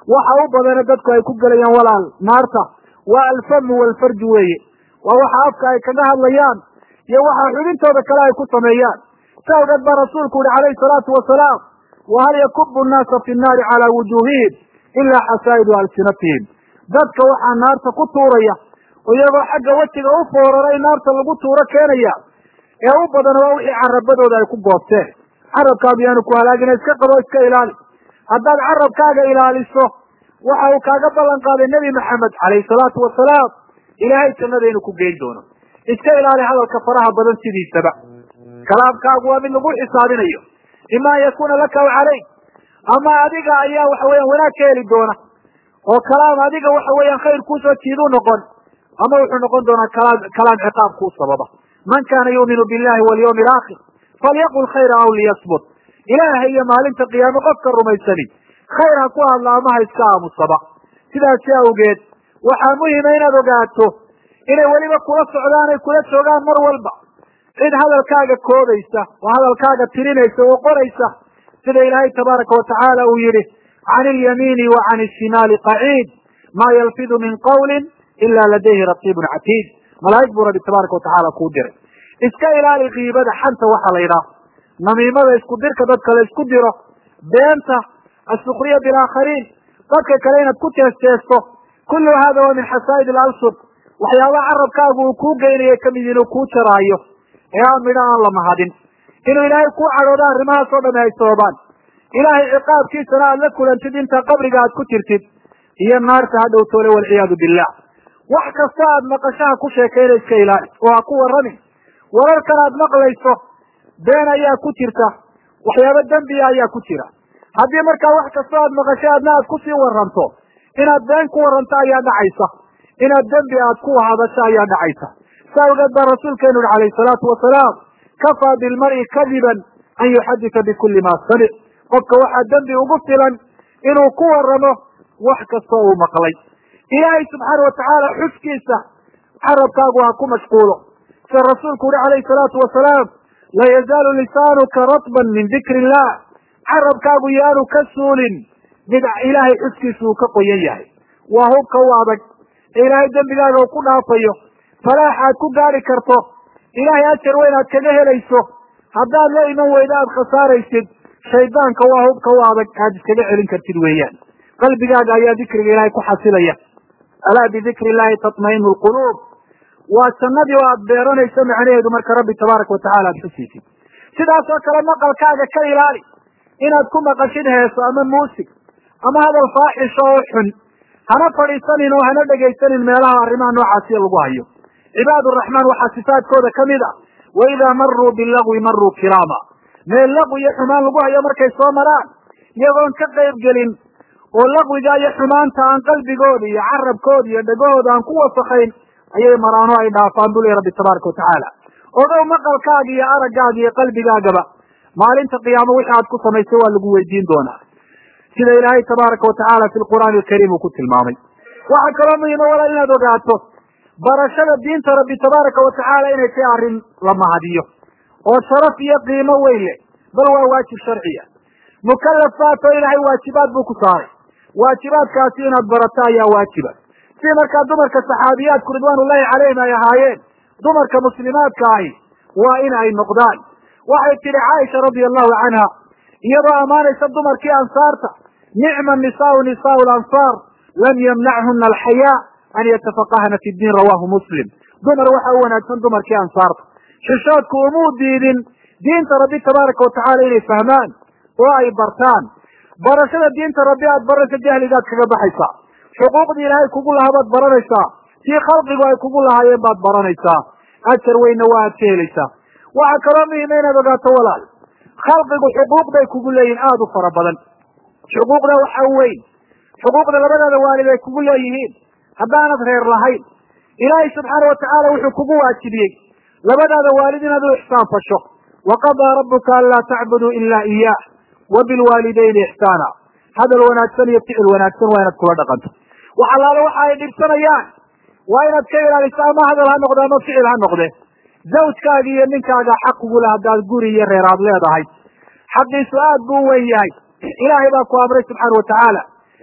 waxa u badana dadku ay ku gelayaan walaal naarta waa alfamu walfarju weeye waa waxa afka ay kaga hadlayaan iyo waxa xubintooda kale ay ku sameeyaan sa awgeed baa rasuulku yihi calayhi salaatu wasalaam wahal yakubu nnaasa fi nnaari calaa wujuuhihim ilaa xasaa'idu alsinatihim dadka waxaa naarta ku tuuraya oo iyagoo xagga wejiga u fooraray naarta lagu tuuro keenaya ee u badan waa wixii carabadooda ay ku goobteen carabkaagu yaanu ku halaagina iska qabo iska ilaali haddaad carabkaaga ilaaliso waxa uu kaaga ballan qaaday nebi maxamed calayhi salaatu wasalaam ilaahay jannada inuu ku geyn doono iska ilaali hadalka faraha badan sidiisaba kalaamkaagu waa mid lagu xisaabinayo ima an yakuuna laka aw calayk ama adiga ayaa waxa weeyaan wanaag ka heli doona oo kalaam adiga waxa weeyaan khayr kuusoo jiiduu noqon ama wuxuu noqon doonaa kalaam kalaam ciqaab kuu sababa man kana yuuminu billahi walyawmi alaakhir falyaqul khayra aw liyasbut ilaahay iyo maalinta qiyaame qofka rumaysani khayr ha ku hadla ama ha iska aamusaba sidaasi awgeed waxaa muhima inaad ogaato inay weliba kula socdaan ay kula joogaan mar walba cid hadalkaaga koobaysa oo hadalkaaga tirinaysa oo qoraysa sida ilaahay tabaaraka watacaala uu yihi can ilyamiini wa can ishimaali qaciid maa yalfidu min qawlin ila ladayhi raqiibun catiid malaa'ig buu rabbi tabaaraka watacaala kuu diray iska ilaali kiibada xanta waxa la yidhaah namiimada isku dirka dadka la isku diro beenta asukriya bilaakhariin dadka kale inaad ku teesteesto kullu hada waa min xasaa'id alalsub waxyaabaha carabkaagu uu kuu geynaya kamid inuu kuu jaraayo ee aan midho aan la mahadin inuu ilaahay kuu cadhoodo arrimahaas oo dhami ay sababaan ilaahay ciqaabkiisana aad la kulantid inta qabriga aad ku jirtid iyo naarta ha dhowtoole walciyaadu billah wax kasta aad maqashaha ku sheekayna iska ilaali oo ha ku warramin wararkan aad maqlayso been ayaa ku jirta waxyaabo dembiya ayaa ku jira haddii markaa wax kasta aad maqasho adna aad kusii warranto inaad been ku warranto ayaa dhacaysa inaad dembi aad ku hadasho ayaa dhacaysa sa awgeed baa rasuulkeenu yihi calayhi salaatu wasalaam kafaa bilmar'i kadiban an yuxadita bikulli ma samic qofka waxaa dembi ugu filan inuu ku warramo wax kastoo uu maqlay ilaahay subxaana watacaala xuskiisa carabkaagu ha ku mashquulo sida rasuulku yihi calayhi salaatu wasalaam la yazaalu lisaanuka ratban min dikri illah carabkaagu yaanu ka suulin mid ilaahay xuskiisa uu ka qoyan yahay waa hubka u adag ee ilaahay dembigaaga uu ku dhaafayo falaax aad ku gaari karto ilaahay ajar weyn aad kaga helayso haddaad la iman weydo aad khasaaraysid shaydaanka waa hubka u adag aad iskaga celin kartid weeyaan qalbigaaga ayaa dikriga ilaahay ku xasilaya alaa bidikri illahi tatmainu lquluub waa jannadii oo aad beeranayso macnaheedu marka rabbi tabaaraka watacala aad xusiisid sidaasoo kale maqalkaaga ka ilaali inaad ku maqashid heeso ama muusig ama hadal faaxisho oo xun hana fadhiisanin oo hana dhegaysanin meelaha arrimaha noocaasiya lagu hayo cibaad uraxmaan waxaa sifaadkooda kamid a wa idaa maruu bilagwi maruu kiraama meel laqwi iyo xumaan lagu hayo markay soo maraan iyagoon ka qayb gelin oo laqwiga iyo xumaanta aan qalbigooda iyo carabkooda iyo dhegahooda aan ku wasakayn ayay maraano ay dhaafaan buu ley rabbi tabaaraka watacaala ogow maqalkaaga iyo araggaaga iyo qalbigaagaba maalinta qiyaamo wixii aad ku samaysay waa lagu weydiin doonaa sida ilaahay tabaaraka watacaala fi lqur'aani alkariim uu ku tilmaamay waxaa kaloo muhima walaal inaad ogaato barashada diinta rabbi tabaaraka watacaala inay tahay arrin la mahadiyo oo sharaf iyo qiimo weyn leh bal waa waajib sharciya mukallafaat oo ilaahay waajibaad buu ku saaray waajibaadkaasi inaad barato ayaa waajiba si markaa dumarka saxaabiyaadku ridwaanullahi calayhim ay ahaayeen dumarka muslimaadka ahi waa in ay noqdaan waxay tidhi caaisha radia allahu canha iyadoo ammaanaysa dumarkii ansaarta nicma nisaau nisaau lansaar lam yamnachuna alxayaa an yatafaqahna fi diin rawahu muslim dumar waxa u wanaagsan dumarkii ansaarta xishoodku umuu diidin diinta rabbi tabaaraka watacaala inay fahmaan oo ay bartaan barashada diinta rabbi aad baraysa jahligaad kaga baxaysaa xuquuqdii ilaahay kugu lahaa baad baranaysaa tii khalqigu ay kugu lahaayeen baad baranaysaa ajar weynna waa aad ka helaysaa waxaa kaloo muhima inaad ogaato walaal khalqigu xuquuq bay kugu leeyihin aada u fara badan xuquuqda waxa weyn xuquuqda labadaada waalid ay kugu leeyihiin haddaanad reer lahayn ilaahay subxaana watacaala wuxuu kugu waajibiyey labadaada waalid inaad u ixsaan fasho waqadaa rabuka anlaa tacbuduu ilaa iyaah wa bilwaalidayni ixsaana hadal wanaagsan iyo ficil wanaagsan waa inaad kula dhaqanto wax allaale waxa ay dhibsanayaan waa inaad ka ilaaliso ama hadal ha noqde ama ficil ha noqde zawjkaaga iyo ninkaaga xaq kugu le haddaad guri iyo reer aad leedahay xaqiisu aad buu u weyn yahay ilaahay baa ku amray subxaana watacaala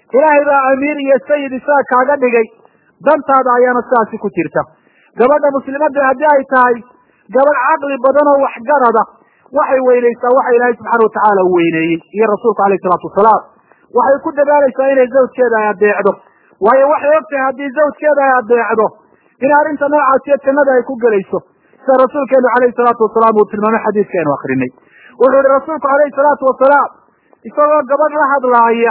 ilaahay baa amiir iyo sayid isaga kaaga dhigay dantaada ayaana sidaasi ku jirta gabadha muslimadda haddii ay tahay gabadh caqli badan oo waxgarada waxay weynaysaa waxa ilaahay subxaana watacaala u weyneeyey iyo rasuulku alayh isalaatu wasalaam waxay ku dadaalaysaa inay zawjkeeda ay adeecdo waayo waxay og tahay haddii zawjkeeda ay adeecdo in arrinta noocaasiyo jannada ay ku gelayso sida rasuulkeenu calayhi salaatu wasalaam uu tilmaamay xadiiskaynu akrinay wuxuu ihi rasuulku calayhi salaatu wasalaam isagoo gabadh la hadlaaya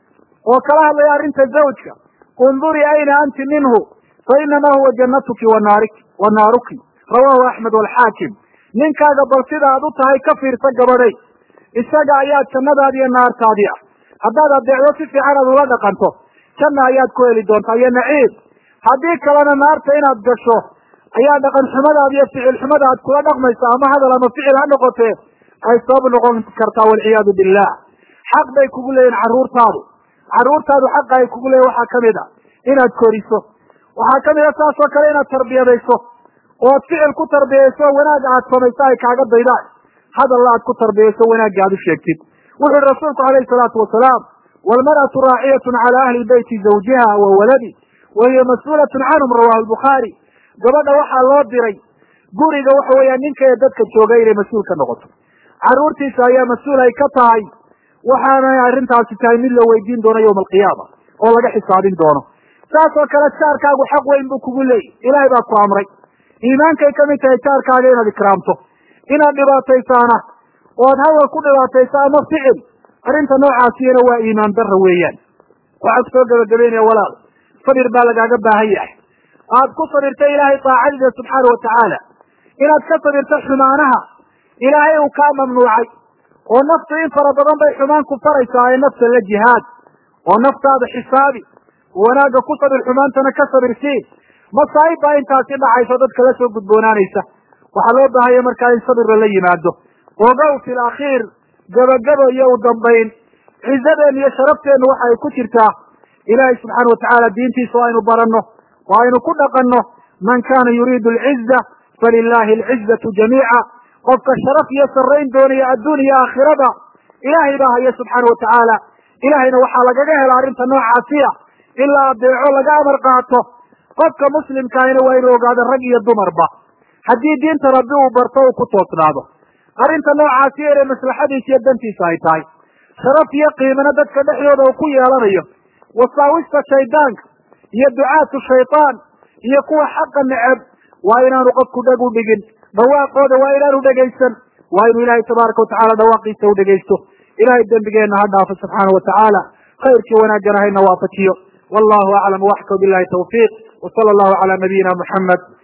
oo kala hadlaya arrinta zawjka undurii ayna anti minhu fa inamaa huwa jannatuki wanaarik wa naaruki rawaahu axmed walxaakim ninkaaga bal sida aad u tahay ka fiirsa gabadhay isaga ayaa jannadaadi iyo naartaadii ah haddaad adeecdo si fiican aad ula dhaqanto janna ayaad ku heli doontaa iyo naciib haddii kalena naarta inaad gasho ayaa dhaqan xumadaada iyo ficil xumada aad kula dhaqmaysa ama hadal ama ficil ha noqotee ay sabab noqon kartaa walciyaadu billah xaq bay kugu leeyihin carruurtaadu carruurtaadu xaqa ay kugu leeyihin waxaa kamid a inaad koriso waxaa kamid a saas oo kale inaad tarbiyadayso ood ficil ku tarbiyayso wanaag aad samayso ay kaaga daydaan hadalla aad ku tarbiyayso wanaagga aad u sheegtid wuxu uhi rasuulku calayhi salaatu wasalaam waalmar'atu raaciyatun cala ahli beyti zawjiha wa waladi wa hiya mas-uulatun canhum rawahu lbukhaari gabadha waxaa loo diray guriga waxa weeyaan ninka ee dadka jooga inay mas-uul ka noqoto carruurtiisa ayaa mas-uul ay ka tahay waxaanay arrintaasi tahay mid la weydiin doono yowma alqiyaama oo laga xisaabin doono saas oo kale jaarkaagu xaq weyn buu kugu leeyay ilaahay baa ku amray iimaankay kamid tahay jaarkaaga inaad ikraamto inaad dhibaataysaana ood hadal ku dhibaataysa ama ficil arrinta noocaasiyana waa iimaan darra weeyaan waxaa kusoo gabagabeynaya walaal sabir baa lagaaga baahan yahay aad ku sabirta ilaahay daacadiisa subxaana watacaala inaad ka sabirto xumaanaha ilaahay uu kaa mamnuucay oo naftu in fara badan bay xumaan ku faraysaa ee nafta la jihaad oo naftaada xisaabi wanaagga ku sabir xumaantana ka sabirsiin masaa'ib baa intaasi dhacayso dadka la soo gudboonaanaysa waxaa loo baahanya markaa in sabir lala yimaado ogow fi lakhiir gabagabo iyo u dambayn cizadeenu iyo sharafteennu waxa ay ku jirtaa ilaahay subxaana watacaala diintiisa oo aynu baranno oo aynu ku dhaqanno man kana yuriidu alciza falilahi alcizatu jamiica qofka sharaf iyo sarrayn doonaya adduun iyo aakhirada ilaahay baa haya subxaana watacaala ilaahayna waxaa lagaga hela arrinta noocaasiya ilaa adeeco laga amar qaato qofka muslimkaahina waa inuu ogaado rag iyo dumarba haddii diinta rabbi uu barto uu ku toosnaado arrinta noocaasi inay maslaxadiisa iyo dantiisa ay tahay sharaf iyo qiimana dadka dhexdooda uu ku yeelanayo wasaawista shaydaanka iyo ducaatu shaydaan iyo kuwa xaqa neceb waa inaanu qofku dheg u dhigin dhawaaqooda waa inaanu dhegaysan waa inuu ilaahay tabaaraka watacaala dhawaaqiisa u dhegaysto ilahay dembigeenna ha dhaafo subxaana watacaala khayrkii wanaagana hayna waafajiyo wallahu aclam waxka bilahi tawfiiq wsala allahu cala nabiyina muxamed